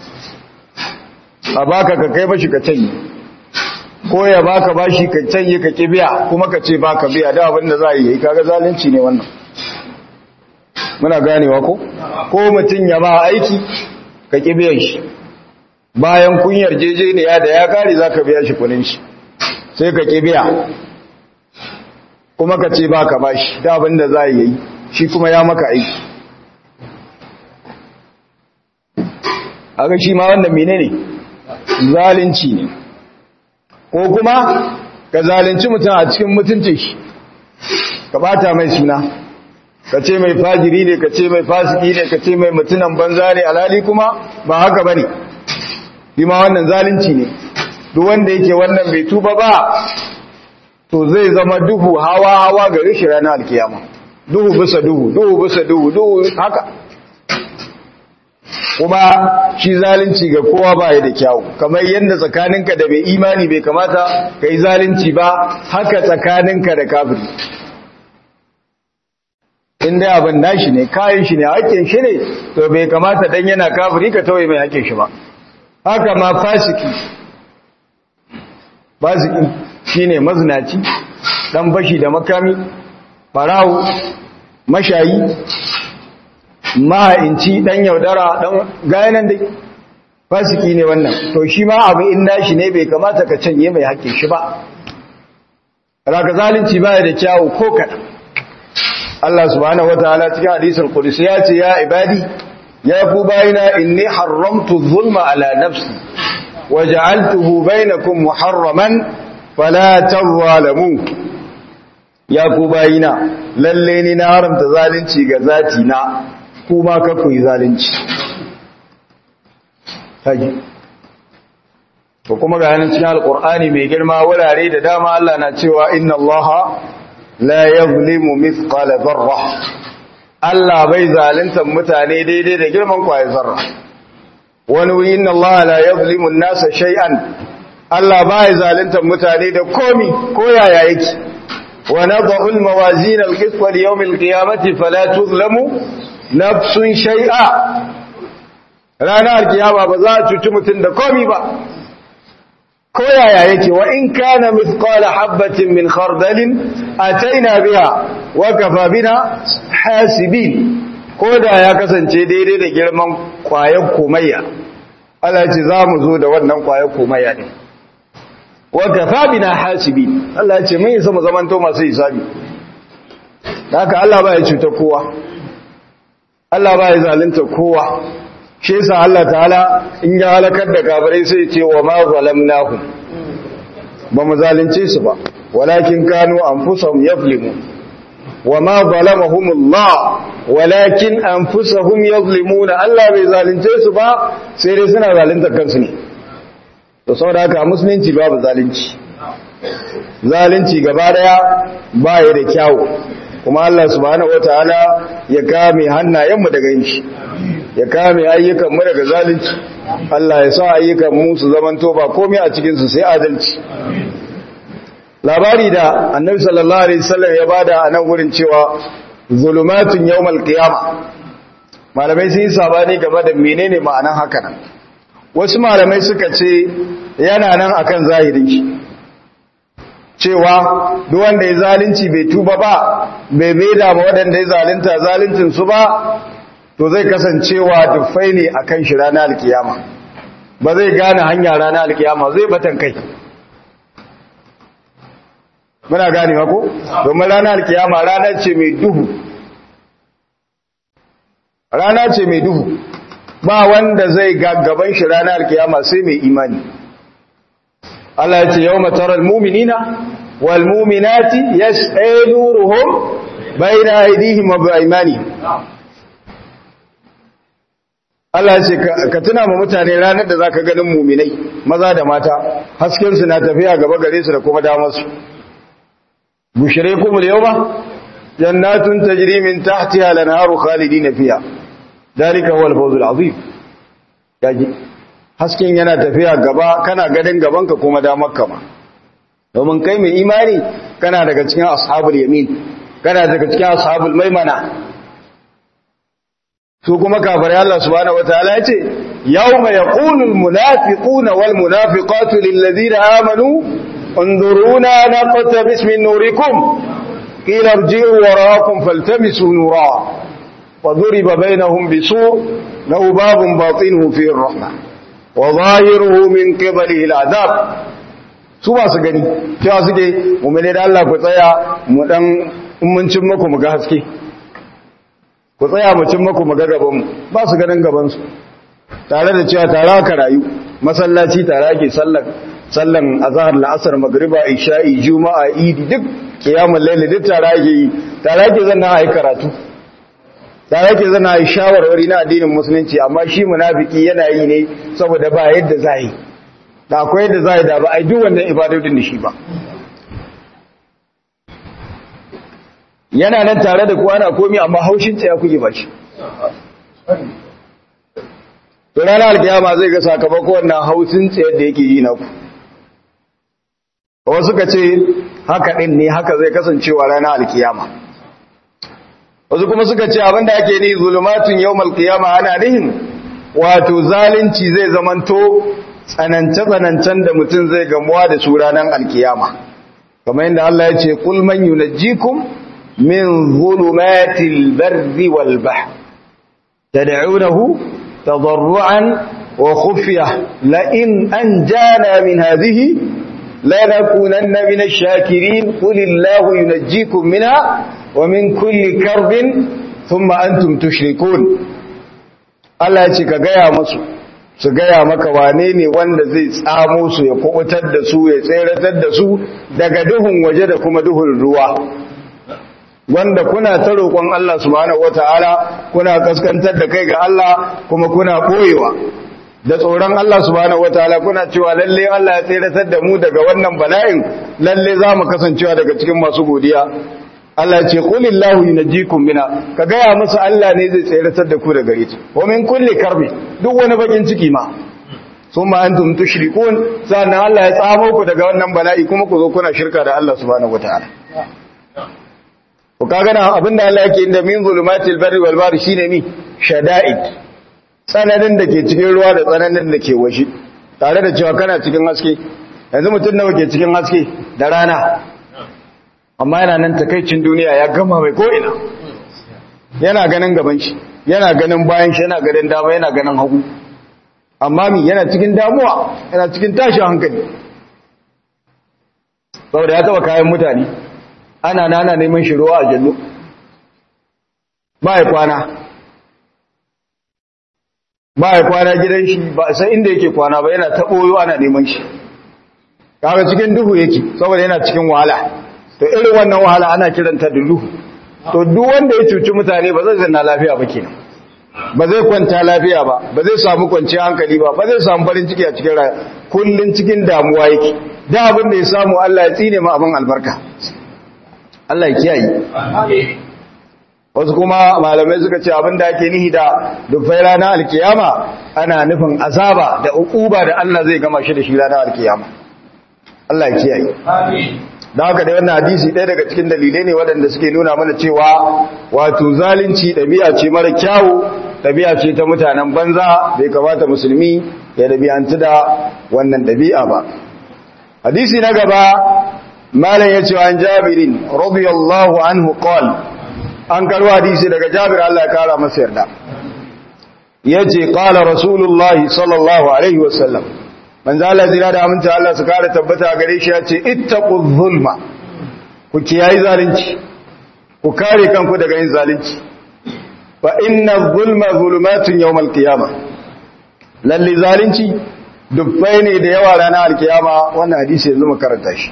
a baka ka kai bashi ka canye ko ya baka bashi ka canye ka ki biya kuma ka ce baka biya da abin da za a yi kaga zalunci ne wannan muna ganewa ko ko mutum ya ba aiki ka ki biyan shi bayan kun yarjejeniya da ya kare zaka biya shi kunin shi sai ka ki biya kuma ka ce ba ka bashi da abin da za yi shi kuma ya maka aiki aga shi ma wannan menene zalunci ne ko kuma ka zalunci mutum a cikin mutuncin shi ka bata mai suna ka ce mai fajiri ne ka ce mai fasiki ne ka ce mai mutunan banza ne alhali kuma ba haka bane shi ma wannan zalunci ne duk wanda yake wannan bai tuba ba to zai zama duhu hawa hawa ga rishi ranar alkiyama duhu bisa duhu duhu bisa duhu duhu haka kuma shi zalunci ga kowa ba ya da kyawu kamar yadda tsakaninka da bai imani bai kamata ka yi zalunci ba haka tsakaninka da kafiri inda abin nashi ne kayan shi ne hakkin shi ne to bai kamata dan yana kafiri ka tawaye mai hakkin shi ba haka ma fasiki fasiki shine mazinaci dan bashi da makami farawo mashayi maha'inci dan yaudara dan gayanan dai fasiki ne wannan to shi ma abu in nashi ne bai kamata ka canye mai hakkin shi ba raka zalunci baya da kyawu ko kaɗan Allah subhanahu wataala cikin hadisul qudsi ya ce ya ibadi ya ku bayina inni haramtu zulma ala nafsi waja'altuhu bainakum muharraman fala tazalamu ya ku bayina lalle ni na haramta zalunci ga zati na kuma ka ku yi zalunci kaji to kuma ga yanin cikin alqur'ani mai girma wurare da dama Allah na cewa inna allaha la yazlimu mithqala dharra Allah bai zalunta mutane daidai da girman kwaye zarra wani wuri inna Allah la yazlimu an-nasa shay'an Allah bai zalunta mutane da komi ko yaya yake wa nadhu al-mawazin al-qist li yawm al-qiyamati fala tuzlamu nafsun shay'a ranar kiyama ba za a cuci mutum da komi ba ko yaya yake wa in kana mithqala habatin min khardalin ataina biha wa kafa bina hasibin ko da ya kasance daidai da girman kwayar komayya Allah ce za mu zo da wannan kwayar komayya ne wa kafa bina hasibi Allah ya ce mun isa mu zamanto masu hisabi haka Allah ba ya cuta kowa Allah ba ya zalunta kowa shi yasa Allah ta'ala in ya halakar da kafirai sai ce wa ma zalamnahum ba mu zalunce su ba walakin kanu anfusahum yaflimun wa ma zalamahumullah walakin anfusahum yazlimuna Allah bai zalunce su ba sai dai suna zalunta kansu ne to saboda haka musulunci babu zalunci zalunci gaba daya ba ya da kyawu kuma Allah subhanahu wataala ya kame hannayenmu daga yin shi ya kame ayyukanmu daga zalunci Allah ya sa ayyukanmu su zamanto ba komai a cikin su sai adalci labari da annabi sallallahu alaihi wasallam ya bada a nan wurin cewa zulumatun yawmal qiyama malamai sun yi sabani game da menene ma'anan haka nan wasu malamai suka ce yana nan akan zahirin shi cewa duk wanda ya zalunci bai tuba ba bai maida ma waɗanda ya zalunta zaluncin su ba to zai kasancewa dufai ne akan shi ranar alkiyama ba zai gane hanya ranar alkiyama zai batan kai muna gane ko domin ranar alkiyama rana ce mai duhu rana ce mai duhu ba wanda zai gaggaban shi ranar alkiyama sai mai imani Allah ya ce yau matarar muminina wal muminati yas'alu ruhum bayna aydihim wa bi'aymanihim Allah ya ce ka tuna ma mutane ranar da zaka ganin muminai maza da mata hasken su na tafiya gaba gare su da kuma damar su bushiraykum al-yawma jannatun tajri min tahtiha al-anharu khalidina fiha dalika huwa al-fawz al-azim yaji hasken yana tafiya gaba kana ganin gabanka kuma damarka ma domin kai mai imani kana daga cikin ashabul yamin kana daga cikin ashabul maimana su kuma kafirai Allah subhanahu wataala ya ce yawma yaqulu almunafiquna walmunafiqatu lilladheena amanu انظرونا نقتبس من نوركم قيل ارجعوا وراءكم فالتمسوا نورا وضرب بينهم بسور له باب باطنه فيه الرحمه وظاهره من قبله العذاب su ba su gani cewa suke mummune da Allah ku tsaya mu dan ummancin muku mu ga haske ku tsaya mu cin muku mu ga gaban mu ba su ganin gaban su tare da cewa tare aka rayu masallaci tare ake sallar sallan azhar la'asar magriba isha'i juma'a idi duk kiyamul layl duk tare ake yi tare ake zanna ayi karatu da yake zana yi shawarwari na addinin musulunci amma shi munafiki yana yi ne saboda ba yadda za yi da akwai yadda za yi da ba a yi duk wannan ibadodin da shi ba yana nan tare da kuwa ana komi amma haushin ya kuke ba shi to ranar alkiyama zai ga sakamako wannan haushin tsayar da yake yi na ku wasu ka ce haka ɗin ne haka zai kasancewa ranar alkiyama wasu kuma suka ce abinda ake ni zulumatun yawmal qiyama ana nihin wato zalunci zai zamanto tsanance tsanancen da mutum zai gamuwa da su ranar alkiyama kamar yadda Allah ya ce qul man yunajjikum min zulumatil barri wal bahr tad'unahu tadarruan wa khufyah la in anjana min hadhihi lanakunanna min ash-shakirin qul illahu yunajjikum minha ومن كل كرب ثم أنتم تشركون Allah ce ka gaya musu su gaya maka wane ne wanda zai tsamo su ya kubutar da su ya tseratar da su daga duhun waje da kuma duhun ruwa wanda kuna ta roƙon Allah subhanahu wataala kuna kaskantar da kai ga Allah kuma kuna koyewa da tsoron Allah subhanahu wataala kuna cewa lalle Allah ya tseratar da mu daga wannan bala'in lalle za mu kasancewa daga cikin masu godiya Allah ce qulillahu yunjikum mina ka gaya musu Allah ne zai tseratar da ku daga gare ta wa min kulli karbi duk wani bakin ciki ma summa antum tushrikun sannan Allah ya tsamo ku daga wannan bala'i kuma ku zo kuna shirka da Allah subhanahu wataala ku kaga na abinda Allah yake inda min zulumatil barri wal bahri shine mi shada'id tsananin da ke cikin ruwa da tsananin da ke waje tare da cewa kana cikin haske yanzu mutum nawa ke cikin haske da rana amma yana nan takaicin duniya ya gama mai ko'ina yana ganin gaban shi yana ganin bayan shi yana ganin dama yana ganin hagu amma mi yana cikin damuwa yana cikin tashin hankali saboda ya taba kayan mutane ana nana neman shi ruwa a jallo ba ya kwana ba ya kwana gidan shi ba san inda yake kwana ba yana taɓoyo ana neman shi kaga cikin duhu yake saboda yana cikin wahala to irin wannan wahala ana kiranta da duhu to duk wanda ya cuci mutane ba zai zanna lafiya ba kenan ba zai kwanta lafiya ba ba zai samu kwanciyar hankali ba ba zai samu farin ciki a cikin rayuwa kullun cikin damuwa yake da abin da ya samu Allah ya tsine ma abin albarka Allah ya kiyaye wasu kuma malamai suka ce abin da ake nihi da dufai ranar alkiyama ana nufin azaba da ukuba da Allah zai gama shi da shi ranar alkiyama Allah ya kiyaye da haka da wannan hadisi ɗaya daga cikin dalilai ne waɗanda suke nuna mana cewa wato zalunci ɗabi'a ce mara kyawu ɗabi'a ce ta mutanen banza bai kamata musulmi ya ɗabi'antu da wannan ɗabi'a ba hadisi na gaba malam ya ce an jabirin radiyallahu anhu qala an karwa hadisi daga jabir Allah ya kara masa yarda yace qala rasulullahi sallallahu alaihi wasallam manzo Allah zira da aminta Allah su kara tabbata gare shi yace ittaqu zulma ku kiyayi zalunci ku kare kanku daga yin zalunci fa inna zulma zulumatun yawmal qiyamah lalle zalunci dubbai ne da yawa ranar alkiyama wannan hadisi yanzu mu karanta shi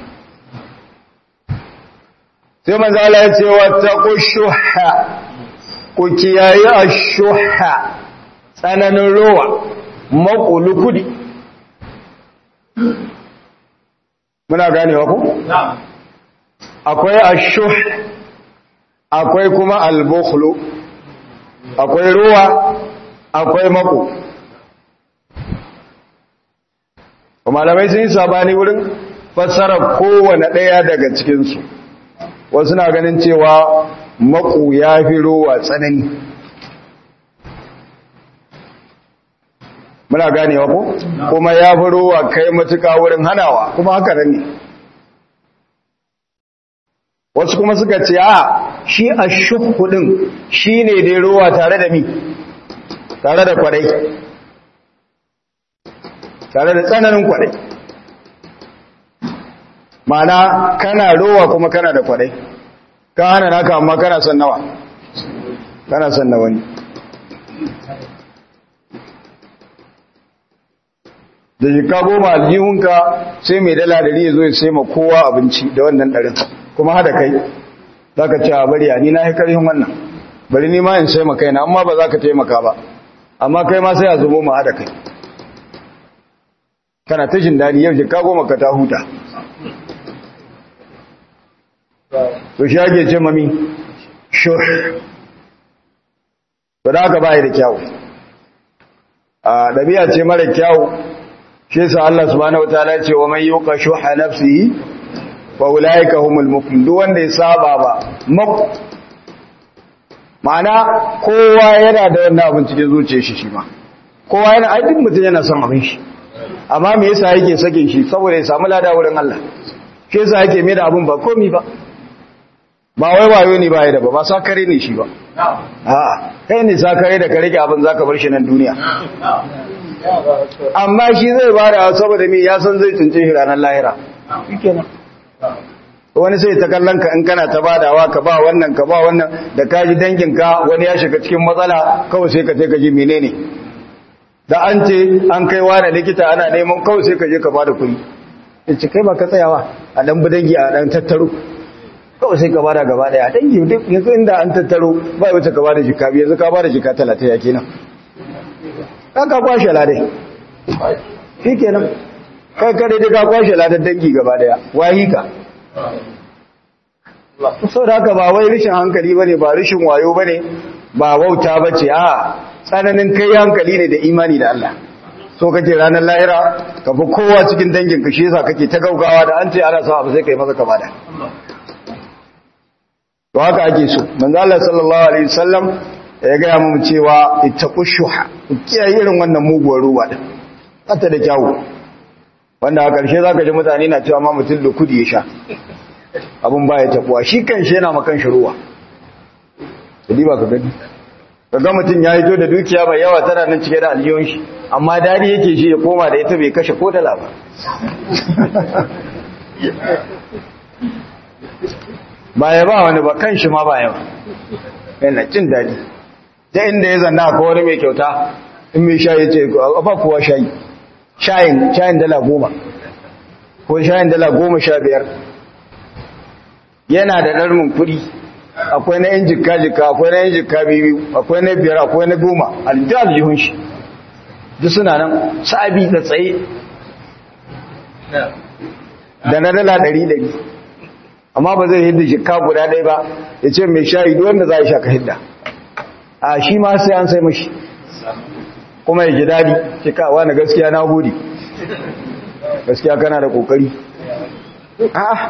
sai manzo Allah ya ce wattaqu shuhha ku kiyayi ash-shuhha tsananin rowa makulukudi muna ganewa ku akwai ash-shuh akwai kuma al-bukhlu akwai rowa akwai mako malamai sun yi sabani wurin fassara kowane ɗaya daga cikinsu wasu na ganin cewa maku ya fi rowa tsanani muna ganewa ko kuma ya fi rowa kai matuka wurin hanawa kuma haka nan ne wasu kuma suka ce a shi a shukudin shi ne dai rowa tare da mi tare da kwarai tare da tsananin kwarai mana kana rowa kuma kana da kwarai ka hana naka amma kana son nawa kana son na wani da jika goma aljihunka sai mai dala dari ya zo ya sai ma kowa abinci da wannan ɗarin kuma hada kai za ka ce a bari ni na haikarin wannan bari ni ma in sai ma kaina amma ba za ka taimaka ba amma kai ma sai a zubo ma hada kai kana ta jin daɗi yau jika goma ka ta huta to shi ake ce mami shur ba da aka bayi da kyawu a ɗabi'a ce mara kyawu shi yasa Allah subhanahu wataala ce wa man yuqa shuha nafsihi fa ulaika humul muflihun duk wanda ya saba ba mak ma'ana kowa yana da wannan abin cikin zuciyar shi shi ma kowa yana aikin mutum yana son abin shi amma me yasa yake sakin shi saboda ya samu lada wurin Allah shi yasa yake mai da abin ba komi ba ba wai wayo ne ba ya da ba ba sakare ne shi ba a'a kai ne sakare da ka rike abin zaka bar shi nan duniya amma shi zai bada saboda me ya san zai tunce shi ranar lahira shikenan wani sai ta kallon ka in kana ta badawa ka ba wannan ka ba wannan da ka ji dangin ka wani ya shiga cikin matsala kawai sai ka je ka ji menene da an ce an kai wani likita ana neman kawai sai ka je ka bada kuɗi in ce kai ba ka tsayawa a dan budangi a dan tattaro kawai sai ka bada gaba daya dangi duk yanzu inda an tattaro ba wuce ka bada jika biyu yanzu ka bada jika talatin ya kenan kan ka kwashe ladai shi kenan kai kare da ka kwashe ladar dangi gaba daya wahi ka sau da haka ba wai rishin hankali ba ne ba rishin wayo ba ne ba wauta ba ce a tsananin kai hankali ne da imani da Allah so kake ranar lahira ka fi kowa cikin dangin ka shi yasa kake ta gaugawa da an ce ana sa abu sai kai masa kama da to haka ake so manzo Allah sallallahu alaihi wasallam ya ga mu cewa ittaqu shuha kiyaye irin wannan muguwar ruwa din kata da kyawu wanda a ƙarshe zaka ji mutane na cewa ma mutum da kudi ya sha abun baya tabuwa shi kan shi yana makan shi ruwa kudi ba ka gani kaga mutum ya hito da dukiya mai yawa tana nan cike da aljihun shi amma dadi yake shi ya koma da ita bai kashe ko dala ba ba ya ba wani ba kan shi ma ba yawa yana jin daɗi ta inda ya zanna ko wani mai kyauta in mai shayi ce ba kuwa shayi shayin shayin dala goma ko shayin dala goma sha biyar yana da ɗarmin kuɗi akwai na yin jikka-jikka akwai na yin jikka biyu akwai na biyar akwai na goma aljihar aljihun shi duk suna nan sabi da tsaye da na dala ɗari ɗari amma ba zai hidda jikka guda ɗaya ba ya ce mai shayi duk wanda za a sha ka hidda a shi ma sai an sai mashi kuma ya ji daɗi cikawa na gaskiya na gode gaskiya kana da ƙoƙari a'a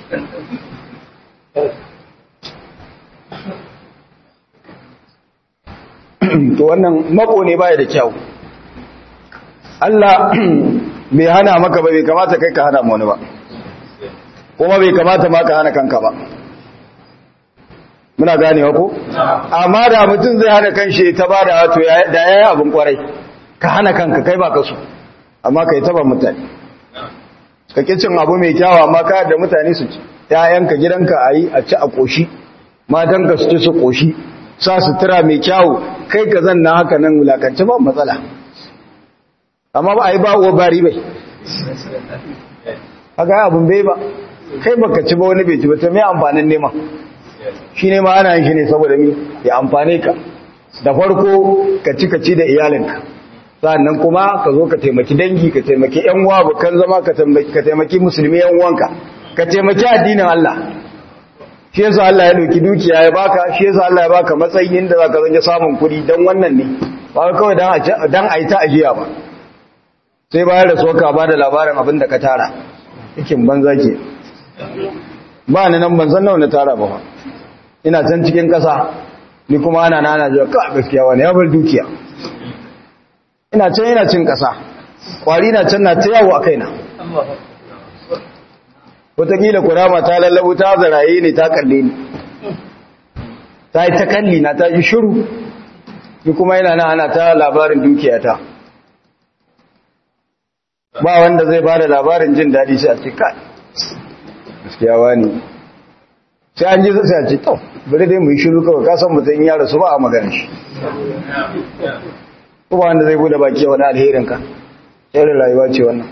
to wannan mako ne baya da kyau Allah bai hana maka ba bai kamata kai ka hana mu wani ba kuma bai kamata ma ka hana kanka ba muna ganewa ko amma da mutum zai hana kanshi ta bada wato da yayi abin kwarai ka hana kanka kai ba ka so amma kai taba mutane kake cin abu mai kyawa amma ka da mutane su ci ƴaƴanka gidanka ayi a ci a koshi matanka su ci su koshi sa sutura mai kyawu kai ka zanna haka nan wulakance ba matsala amma ba a yi ba uwa bari bai haka abin bai ba kai baka ci ba wani bai ci ba ta mai amfanin nema shi nema ana yin shi ne saboda mi ya amfane ka da farko ka ci ka ci da iyalinka sannan kuma ka zo ka taimaki dangi ka taimaki yan uwa bukan zama ka taimaki musulmi yan uwanka ka taimaki addinin Allah shi yasa Allah ya dauki dukiya ya baka shi yasa Allah ya baka matsayin da zaka zanje samun kuɗi dan wannan ne ba kawai dan a dan a yi ta ajiya ba sai bayar da soka ba da labarin abin da ka tara cikin banza ke ba ni nan ban san nawa na tara ba ina can cikin ƙasa ni kuma ana nana jiwa ka gaskiya wani ya bar dukiya ina can ina cin ƙasa ƙwari na can na ta yawo a kaina wataƙila kurama ta lallabu ta zaraye ne ta kalle ni ta yi ta kalli na ta ji shiru ni kuma yana na ana ta labarin dukiyata ba wanda zai bada labarin jin daɗi sai a ce kai gaskiya wani sai an ji sai a ce to bari dai mu yi shiru kawai kasan mutum ya rasu ba a magana shi ko ba wanda zai bude baki wani alherin ka irin rayuwa ce wannan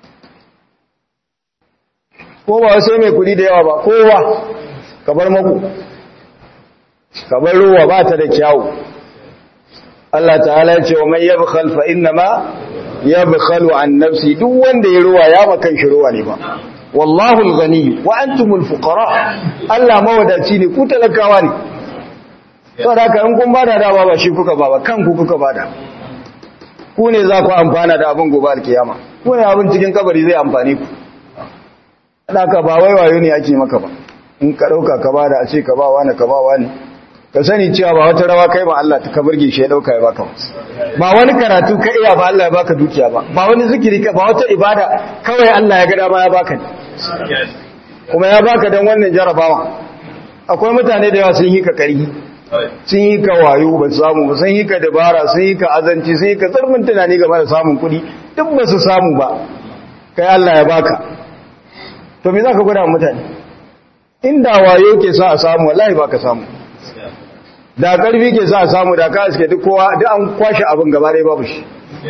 ko ba sai mai kuɗi da yawa ba kowa ka bar maku ka bar ruwa ba ta da kyawu Allah ta'ala ya ce wa man yabkhal fa inna ma yabkhalu an nafsi duk wanda ya ruwa ya makan shi ruwa ne ba wallahu al-ghani wa antumul fuqara Allah mawadaci ne ku talakawa ne saboda haka in kun bada da ba shi kuka ba ba kanku kuka bada ku ne za ku amfana da abin gobe alkiyama ku ne abin cikin kabari zai amfane ku haka ba wai wayo ne ake maka ba in ka dauka ka bada a ce ka ba wani ka ba wani ka sani cewa ba wata rawa kai ba Allah ta burge shi ya dauka ya baka ba wani karatu ka iya ba Allah ya baka dukiya ba ba wani zikiri ka ba wata ibada kawai Allah ya ga dama ya baka kuma ya baka dan wannan jarabawa akwai mutane da yawa sun yi ka karhi sun yi ka wayo ba samu ba sun yi ka dabara sun yi ka azanci sun yi ka tsarmin tunani game da samun kuɗi duk ba su samu ba kai Allah ya baka to me zaka gwada mutane inda wayo ke sa a samu wallahi baka samu da karfi ke sa samu da ka suke duk kowa duk an kwashe abin gaba ɗaya babu shi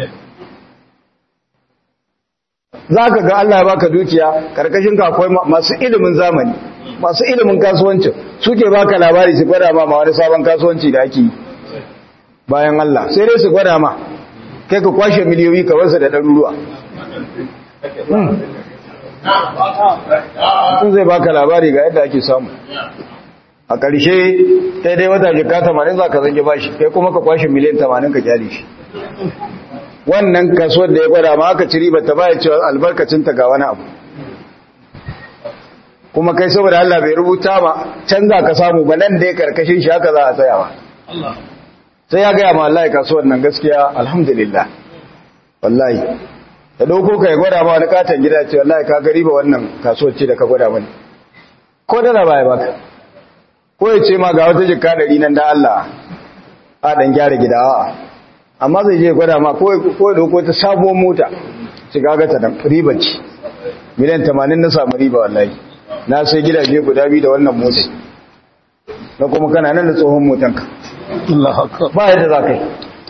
za ka ga Allah ya baka dukiya karkashin ka akwai masu ilimin zamani masu ilimin kasuwancin suke baka labari su gwada ma ma wani sabon kasuwanci da ake yi bayan Allah sai dai su gwada ma kai ka kwashe miliyoyi ka wasu da ɗaruruwa sun zai baka labari ga yadda ake samu a ƙarshe kai dai wata jika tamanin za ka zange bashi kai kuma ka kwashe miliyan tamanin ka kyale shi wannan kasuwar da ya gwada ma aka ci riba ta baya cewa albarkacinta ga wani abu kuma kai saboda Allah bai rubuta ma can za ka samu ba nan da ya karkashin shi haka za a tsaya ba sai ya gaya ma Allah kasuwar nan gaskiya alhamdulillah wallahi da dauko ka ya gwada ma wani katon gida ce wallahi ka gari ba wannan kasuwar ce da ka gwada mani ko dala baya baka ko ya ce ma ga wata jikka ɗari nan da Allah a ɗan gyara gida a amma zai je gwada ma ko ya ɗauko ta sabuwar mota ci gaga ta riba ce miliyan tamanin na samu riba wallahi na sai gidaje guda biyu da wannan mota na kuma kana nan da tsohon motanka ba yadda za ka yi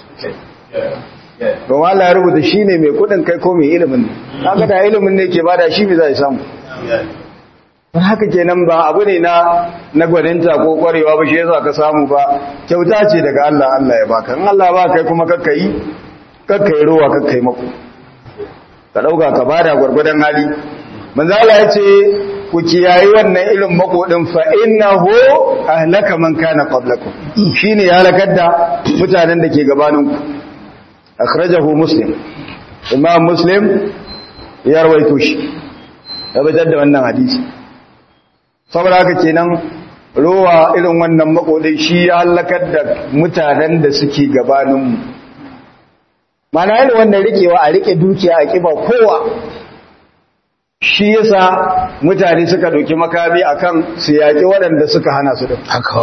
don Allah ya rubuta shi ne mai kudin kai ko mai ilimin ne haka da ilimin ne ke bada shi bai za samu don haka kenan ba abu ne na na gwaninta ko kwarewa ba shi yasa ka samu ba kyauta ce daga Allah Allah ya baka in Allah ba kai kuma kakka yi kakka yi ruwa kakka yi mako ka dauka ka bada gwargwadon hali manzo Allah ya ce ku kiyayi wannan ilin makodin fa innahu ahlaka man kana qablakum shine ya halakar da mutanen da ke gabaninku akhrajahu muslim imam muslim ya rawaito shi ya fitar da wannan hadisi saboda haka kenan rowa irin wannan makodin shi ya halakar da mutanen da suke gabaninmu mana yin wannan rikewa a rike dukiya a kiba kowa shi yasa mutane suka doki makami akan su yaƙi waɗanda suka hana su da
haka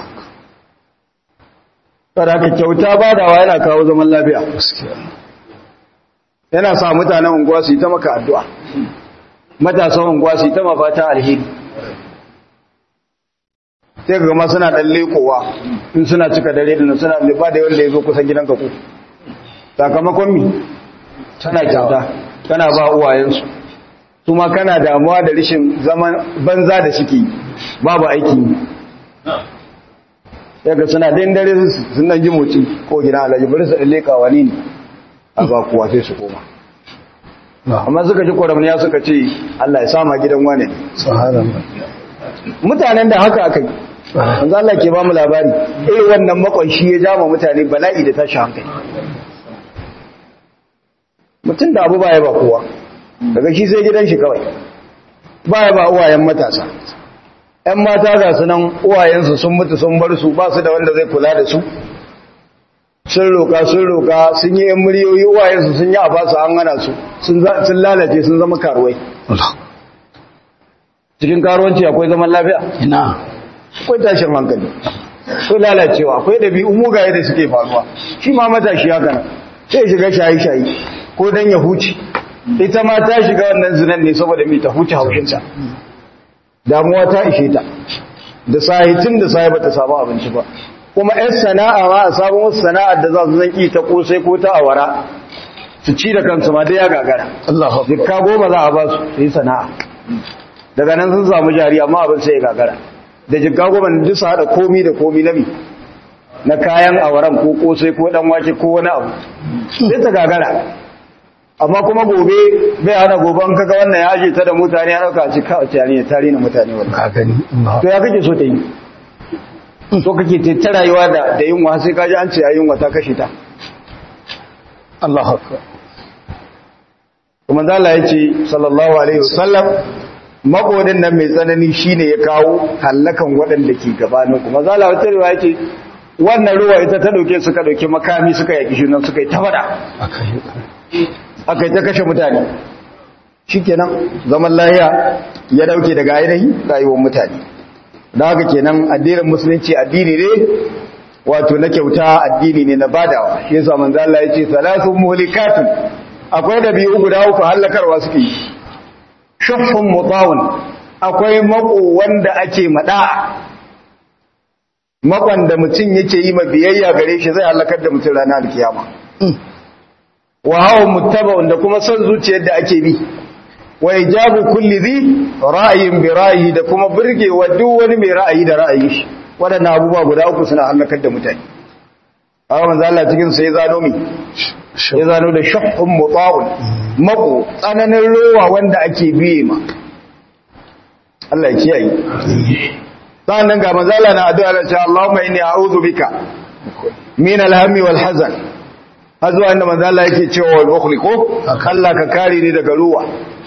Saraka kyauta badawa yana kawo zaman lafiya. Yana sa mutanen unguwa su yi ta maka addu'a. Matasan unguwa su yi ta mafata alheri. Sai ga gama suna ɗan lekowa in suna cika dare da suna liba da wanda ya zo kusan gidan ka ku. Sakamakon mi? Tana kyauta, tana ba uwayensu. Su ma kana damuwa da rishin zaman banza da suke babu aiki. yaga suna din dare sun dan ji motsi ko gina alaji bari su leka wani ne a ba kuwa sai su koma amma suka ji kwaramniya suka ce Allah ya sama gidan wane mutanen da haka aka yi wanzu Allah ke ba mu labari irin wannan makwanshi ya jama mutane bala'i da tashi hankali mutum da abu baya ba kowa daga shi sai gidan shi kawai baya ba uwayen matasa ‘yan mata ga su nan uwayensu sun mutu sun bar su ba su da wanda zai kula da su sun roƙa sun roƙa sun yi ‘yan muryoyi uwayensu sun yi a ba su an hana su sun lalace sun zama karuwai cikin karuwanci akwai zaman lafiya
ina
akwai tashin hankali akwai lalacewa akwai ɗabi'u mugaye da suke faruwa shi ma matashi haka nan sai shiga shayi-shayi ko don ya huce ita ma ta shiga wannan zinan ne saboda mai ta huce haushinsa damuwa ta ishe ta da sahitin da sahi bata samu abinci ba kuma yan sana'a ma a samu wasu sana'ar da za su zanki ta kosai ko ta awara su ci da kansu ma dai ya gagara
Allah
dukka goma za a ba su su yi sana'a daga nan sun samu jari amma abin sai ya gagara da jikka goma na duk su haɗa komi da komi na mi na kayan awaran ko kosai ko dan wake ko wani abu sai ta gagara amma kuma gobe bai hana gobe an kaga wannan ya aje ta da mutane ya dauka ci ka ta ne tare na mutane wannan
ka gani
to ya kake so ta yi to kake ta rayuwa da da yunwa sai kaji an ce ya yunwa ta kashe ta
Allah akbar
kuma Allah ya ce sallallahu alaihi wasallam makodin nan mai tsanani shine ya kawo hallakan waɗanda ke gabanin kuma zalla wata riwaya ce wannan ruwa ita ta dauke suka dauke makami suka yaki shi nan suka yi ta fada aka yi ta kashe mutane shi kenan zaman lahiya ya dauke daga ainihi rayuwar mutane da haka kenan addinin musulunci addini ne wato na kyauta addini ne na badawa shi yasa manzo Allah ya ce salatu muhlikatun akwai da biyu guda uku halakarwa suke yi shuffun mutawun akwai mako wanda ake mada makon da mutum yake yi ma biyayya gare shi zai halakar da mutum ranar alkiyama wa hawa muttaba'un da kuma son zuciyar da ake bi wa ijabu kulli dhi ra'yin bi ra'yi da kuma burgewa duk wani mai ra'ayi da ra'ayi shi wadannan abubuwa guda uku suna halakar da mutane amma manzo Allah cikin sai zano mi ya zano da shuhhun muta'un mako tsananin rowa wanda ake biye ma Allah ya kiyaye sannan ga manzo Allah na addu'a Allah ya Allahumma inni a'udhu bika min al-hammi wal hazan har zuwa inda manzo Allah yake cewa wal bukhli ko Allah ka kare ni daga ruwa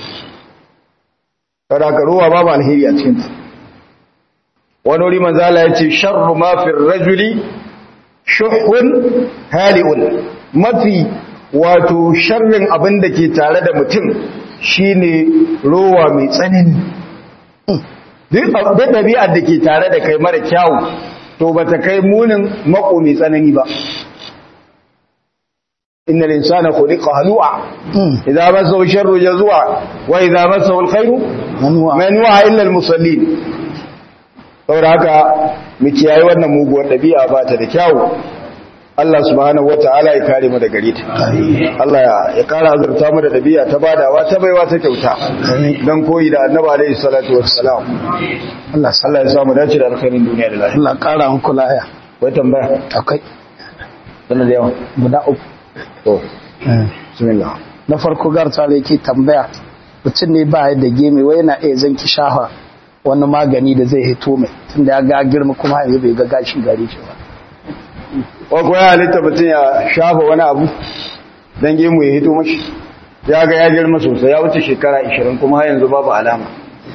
kada ka ruwa babu alheri a cikin ta wani wuri manzo Allah yace sharru ma fi rajuli shuhun hali'un mafi wato sharrin abin da ke tare da mutum shine ruwa mai tsanani duk ɗabi'ar da ke tare da kai mara kyawu to bata kai munin mako mai tsanani ba innal insana khuliqa halu'a idza massahu sharru jazua wa idza massahu alkhairu
manuwa
manuwa illa almusallin saboda haka mu kiyaye wannan muguwar dabi'a ba ta da kyawu Allah subhanahu wata'ala ya kare mu da gare ta Allah ya- ya kara azurta mu da dabi'a ta badawa ta baiwa ta kyauta dan koyi da annabi alaihi salatu wassalam
Allah sa
Allah ya samu dace da alkhairin duniya da lahira
Allah kara muku laya
wai tambaya
akwai
sanan da yawa
guda uku
to bismillah
na farko garta da yake tambaya mutum ne ba da gemi wai yana iya zanki shafa wani magani da zai hito mai tunda ya ga girma kuma yanzu bai ga gashi gare shi ba
ko ko ya halitta mutum ya shafa wani abu dan gemu ya hito mashi ya ga ya girma sosai ya wuce shekara 20 kuma har yanzu babu alama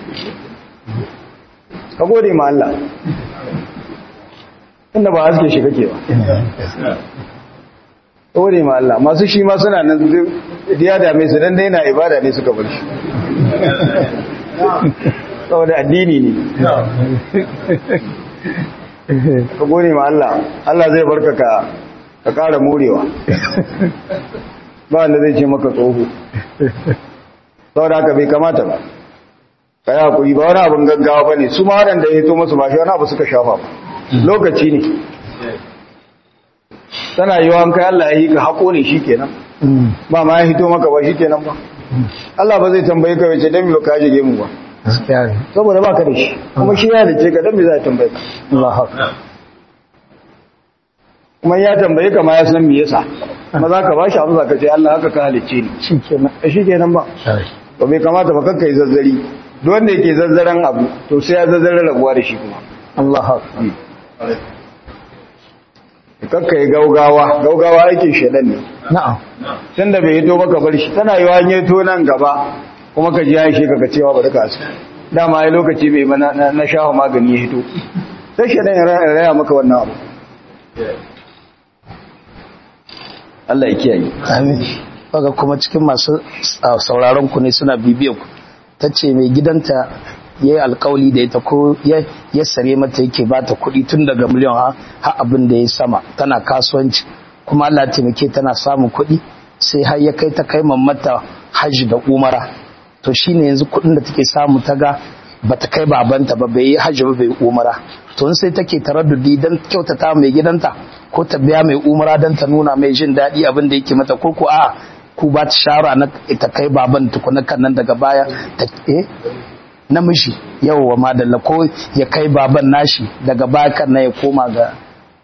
ka gode ma Allah inda ba haske shi kake ba ka gode ma Allah masu shi ma suna nan duk ya dame su dan daina ibada ne suka bar shi saboda addini ne ka gode ma Allah Allah zai barka ka ka ƙara morewa ba wanda zai ce maka tsoho saboda haka bai kamata ba ka yi hakuri ba wani abin gaggawa ba ne su ma waɗanda ya hito masu ba shi wani abu suka shafa ba lokaci ne tana yi wa kai Allah ya yi ka haƙo ne shi kenan ba ma ya hito maka ba shi kenan ba Allah ba zai tambaye ka wace don ka shige mu ba
gaskiya ne
saboda ba ka da shi kuma shi ya dace ka don me za ya tambaye ka
Allah haka
kuma ya tambaye ka ma ya san me yasa kuma za ka ba shi amsa ka ce Allah haka ka halicce ni
shi kenan
shi kenan ba ba bai kamata ba kakka yi zazzari duk wanda yake zazzaran abu to sai ya zazzaran rabuwa da shi kuma
Allah haka
kakka yi gaugawa gaugawa aikin shedan ne
na'am
tun da bai hito maka bar shi tana yi wani to nan gaba kuma ka ji ya shi kaka cewa bari ka asu dama ya lokaci bai ba na- na na shafa magani ya hito sai shedan ya ra- ya raya maka wannan abu Allah ya kiyaye
amin kaga kuma cikin masu sa- sauraron ku ne suna bibiyar ku tace mai gidanta yayi alkawali da ita ko ya ya sare mata yake bata kuɗi tun daga miliyan ha har abin da ya sama tana kasuwanci kuma Allah ya taimake tana samun kuɗi sai har ya kai ta kai mata hajji da umara to shine yanzu kuɗin da take samu ta ga bata kai babanta ba bai yi hajji ba bai yi umara to in sai take taraddudi dan kyautata mai gidanta ko ta biya mai umara dan ta nuna mai jin daɗi abin da yake mata ko ko a ku ba ta shawara na ta kai baban tukuna kan nan daga baya ta eh namiji yawwa madalla ko ya kai baban nashi daga baya kan nan ya koma ga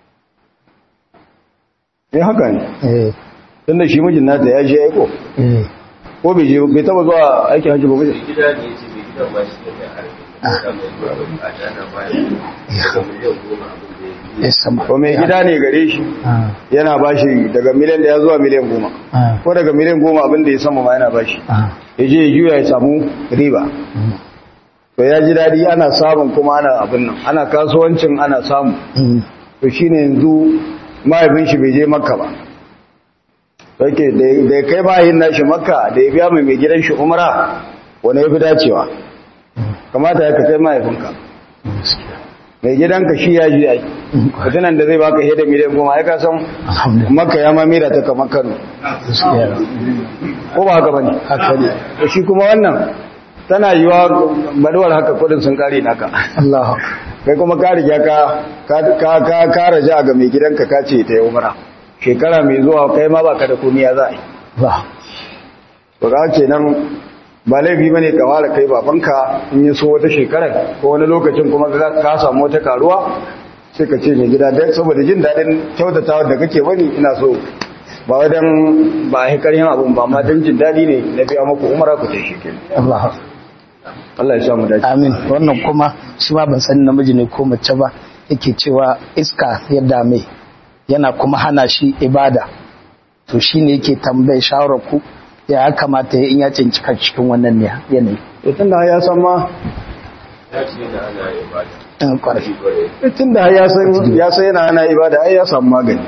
eh haka ne
eh
tunda shi mijin nata ya je aiko
eh
ko bai je bai taba zuwa aikin hajji ba bai
gida ne ce mai gidan ba shi da mai arziki da mai zuwa bukata na bayan daga miliyan goma abin da ya yi
ya sama
ko mai gida ne gare shi
ah
yana bashi daga miliyan da ya zuwa miliyan goma
ah
ko daga miliyan goma abin da ya sama ma yana bashi
ah
ya je ya juya ya samu riba to ya ji daɗi ana samun kuma ana abin nan ana kasuwancin ana samu
mm,
to shine yanzu mahaifin shi bai je makka ba yake da ya kai mahaifin nashi makka da ya biya mai mai gidan shi umara wani ya fi dacewa kamata ya ka kai mahaifinka mai gidanka shi ya ji ai mutunan da zai baka heda miliyan goma ya kasan
alhamdulillah
makka ya mamira ta kamar kano
gaskiya
ko ba haka bane
haka ne
to shi kuma wannan tana yiwa baduwar haka kudin sun kare naka
Allah
kai kuma ka riga ka ka ka ka ka raja ga mai gidanka ka ce ta yi umara shekara mai zuwa kai ma baka da komai ya za a yi
ba
to ga ce nan ba laifi bane ka fara kai babanka in yi so wata shekara ko wani lokacin kuma ka ka samu wata karuwa sai ka ce mai gida dai saboda jin daɗin kyautatawa da kake bani ina so ba wadan ba a hikarin abun ba amma don jin daɗi ne na biya maku umara ku ce shi
Allah
Allah ya samu dace
amin wannan kuma shi ma ban sani namiji ne ko mace ba yake cewa iska ya dame yana kuma hana shi ibada to shine yake tambaye shawarar ku ya kamata ya in ya cinci kan cikin wannan ne yanayi
to tunda ya san ma
ya ce yana ana ibada
in kwarai
shi kwarai
tunda ya san ya san yana ana ibada ai ya samu magani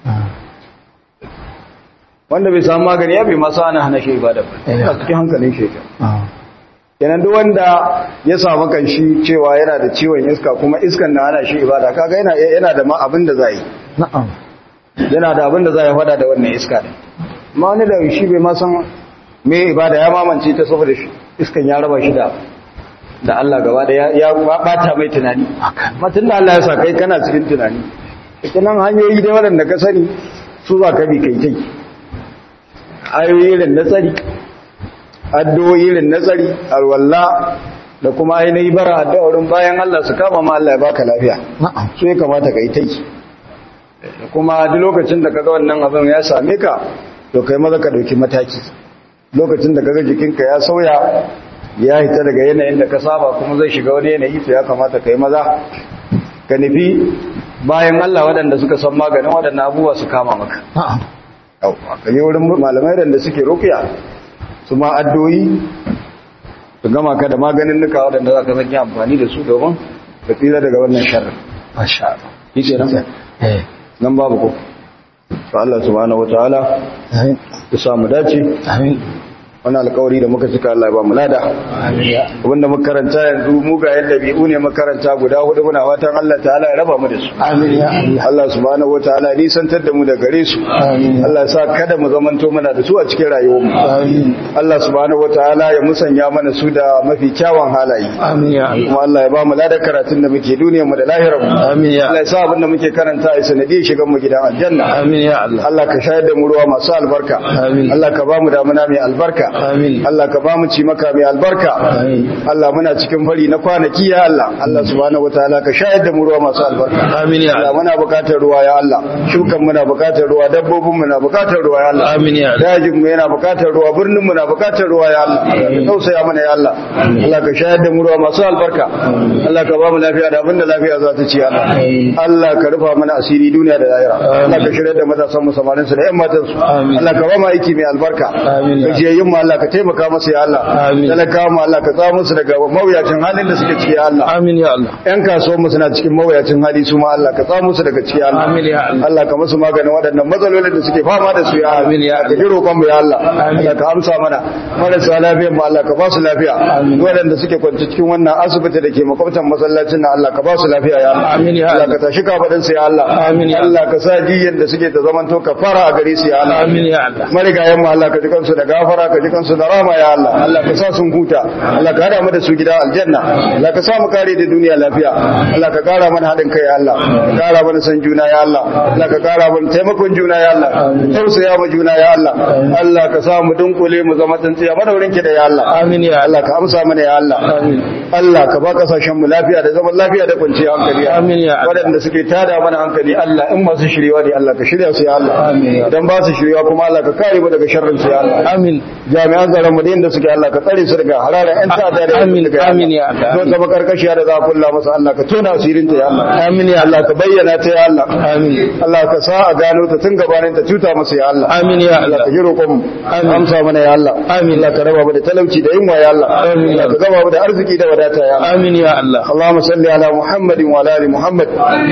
wanda bai samu magani ya bai masa ana hana shi ibada ba
Eh.
a cikin hankalin shi yake.
Ah,
kenan duk wanda ya samu kanshi cewa yana da ciwon iska kuma iskan na hana shi ibada kaga yana yana da ma abin da zai
na'am
yana da abin da zai fada da wannan iska din ma wani da shi bai ma san me ibada ya mamance ta saboda shi iskan ya raba shi da da Allah gaba da ya bata mai tunani matun da Allah ya sa kai kana cikin tunani ita nan hanyoyi da waɗanda ka sani su za ka bi kai kai ayoyi irin na tsari addu'o'i irin na tsari alwalla da kuma ainihi bara addu'o'in bayan Allah su kama ma Allah ya baka lafiya su ya kamata kai tai kuma duk lokacin da kaga wannan abin ya same ka to kai maza ka dauki mataki lokacin da kaga jikinka ya sauya ya hita daga yanayin da ka saba kuma zai shiga wani yanayi to ya kamata kai maza ka nufi bayan Allah waɗanda suka san maganin waɗannan abubuwa su kama maka yau ka je wurin malamai da suke rukiya su ma addoyi su gama ka da maganin nuka waɗanda za ka zaki amfani da su domin ka tsira daga wannan sharri
masha Allah
yi ce nan
eh
nan babu ko to Allah subhanahu wataala
amin
ya samu dace
amin
wani alkawari da muka cika Allah ya ba mu lada
amin ya
abinda makaranta yanzu mugayen dabi'u ne makaranta guda hudu muna watan Allah ta'ala ya raba mu da su
amin ya Allah
Allah subhanahu wataala ya nisantar da mu da gare su
amin
Allah ya sa kada mu zamanto muna da su a cikin rayuwar mu
amin
Allah subhanahu wataala ya musanya mana su da mafi kyawun halaye
amin ya Allah
kuma Allah ya ba mu ladar karatun da muke duniyar mu da lahirar mu
amin ya
Allah ya sa abin da muke karanta ya sanadi shigan mu gidan aljanna
amin ya Allah
Allah ka shayar da mu ruwa masu albarka
Amin.
Allah ka ba mu damuna mai albarka
amin
Allah ka ba mu ci maka mai albarka
amin
Allah muna cikin fari na kwanaki ya Allah Allah subhanahu wataala ka shayar da mu ruwa masu albarka
amin ya
Allah
Allah
muna bukatar ruwa ya Allah shukan muna bukatar ruwa dabbobin muna bukatar ruwa ya Allah
amin ya Allah
dajin mu yana bukatar ruwa birnin mu na bukatar ruwa ya Allah ka tausaya mana ya Allah Allah ka shayar da mu ruwa masu albarka Allah ka ba mu lafiya da abinda lafiya za ta ci ya Allah
Amin.
Allah ka rufa mana asiri duniya da lahira Allah ka shirya da matasan mu samarin su da ƴan matan su
Amin.
Allah ka ba mu aiki mai albarka
Amin.
gajiyayyun mu Allah ka taimaka masa ya Allah
Amin.
talakawa mu Allah ka tsamo su daga mawuyacin halin da suke ciki ya Allah
amin ya Allah
ƴan kasuwan mu suna cikin mawuyacin hali su ma Allah ka tsamo su daga ciki ya Allah
amin ya Allah
Allah ka musu maganin waɗannan matsalolin da suke fama da su ya Allah.
Amin ya
Ka ji roƙon mu ya Allah.
Amin.
Allah ka amsa mana. Marasa lafiyan mu Allah ka ba su lafiya.
Amin.
Waɗanda suke kwance cikin wannan asibiti da ke makwabtan masallacin nan Allah ka ba su lafiya ya Allah.
Amin ya
Allah
Allah.
ka tashi kafaɗin su ya Allah.
Amin ya
Allah ka sa jiyan da suke ta zamanto ka fara a gare su ya Allah.
amin ya Allah
Marigayen mu Allah ka ji kansu da gafara ka ji kansu da rama ya Allah. Allah ka sa sun huta. Allah ka hada mu da su gida aljanna. Allah ka sa mu kare da duniya lafiya. Allah ka kara mana haɗin kai ya Allah. Ka kara mana san juna ya Allah. Allah ka kara mana taimakon juna ya Allah. Tausaya ma juna ya Allah. Allah ka sa mu dunkule mu zama tsintsiya madaurin ki da ya Allah.
amin ya Allah
Allah ka amsa mana ya Allah.
amin
Allah ka ba kasashen mu lafiya da zaman lafiya da kwanciyar hankali. ya Allah.
Amin ya Allah.
Waɗanda suke tada mana hankali Allah in masu shiryewa ne Allah ka shirya su ya Allah.
Amin ya Allah.
Idan ba su shiryewa kuma Allah ka kare mu daga sharrin su ya Allah.
amin
Jami'an tsaron mu da inda suke Allah ka tsare su daga hararar ƴan ta'adda da
Amin,
suke
amin ya Allah.
Don zama karkashiya da za a kulla masa Allah ka tona asirin ta ya Allah.
amin ya
Allah
Allah
ka bayyana ta ya Allah.
amin
Allah ka sa a gano ta tun gabanin ta tuta masa ya Allah.
amin ya
Allah
Allah
ka ji roƙon mu.
Amin.
Amsa mana ya Allah.
Amin.
Allah ka raba mu da talauci da yunwa ya Allah.
Amin.
Allah ka gama mu da arziki da wadata ya Allah.
amin ya Allah
اللهم صل على محمد وعلى ال محمد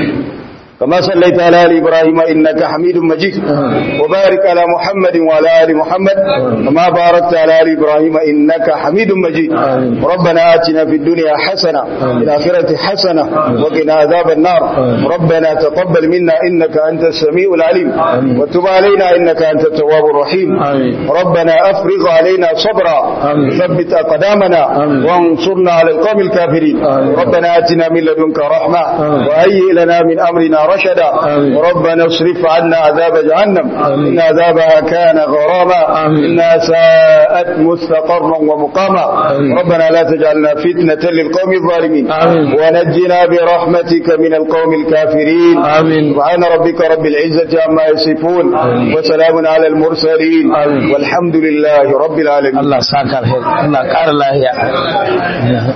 كما صليت على ال ابراهيم انك حميد مجيد وبارك على محمد وعلى ال محمد كما باركت على ال ابراهيم انك حميد مجيد
آمين.
ربنا اتنا في الدنيا حسنه وفي الاخره حسنه وقنا عذاب النار ربنا تقبل منا انك انت السميع العليم وتب علينا انك انت التواب الرحيم
آمين.
ربنا افرغ علينا صبرا
آمين.
ثبت اقدامنا
آمين.
وانصرنا على القوم الكافرين
آمين.
ربنا آتنا من لدنك رحمة
آمين.
وهيئ لنا من أمرنا رشدا
آمين.
ربنا اصرف عنا عذاب جهنم
آمين.
إن عذابها كان غراما
آمين.
إنها ساءت مستقرا ومقاما
آمين.
ربنا لا تجعلنا فتنة للقوم الظالمين
آمين.
ونجنا برحمتك من القوم الكافرين
آمين.
سبحان ربك رب العزة عما يصفون
آمين.
وسلام على المرسلين
آمين.
والحمد لله رب العالمين
Allah saka alheri Allah ƙara lahiya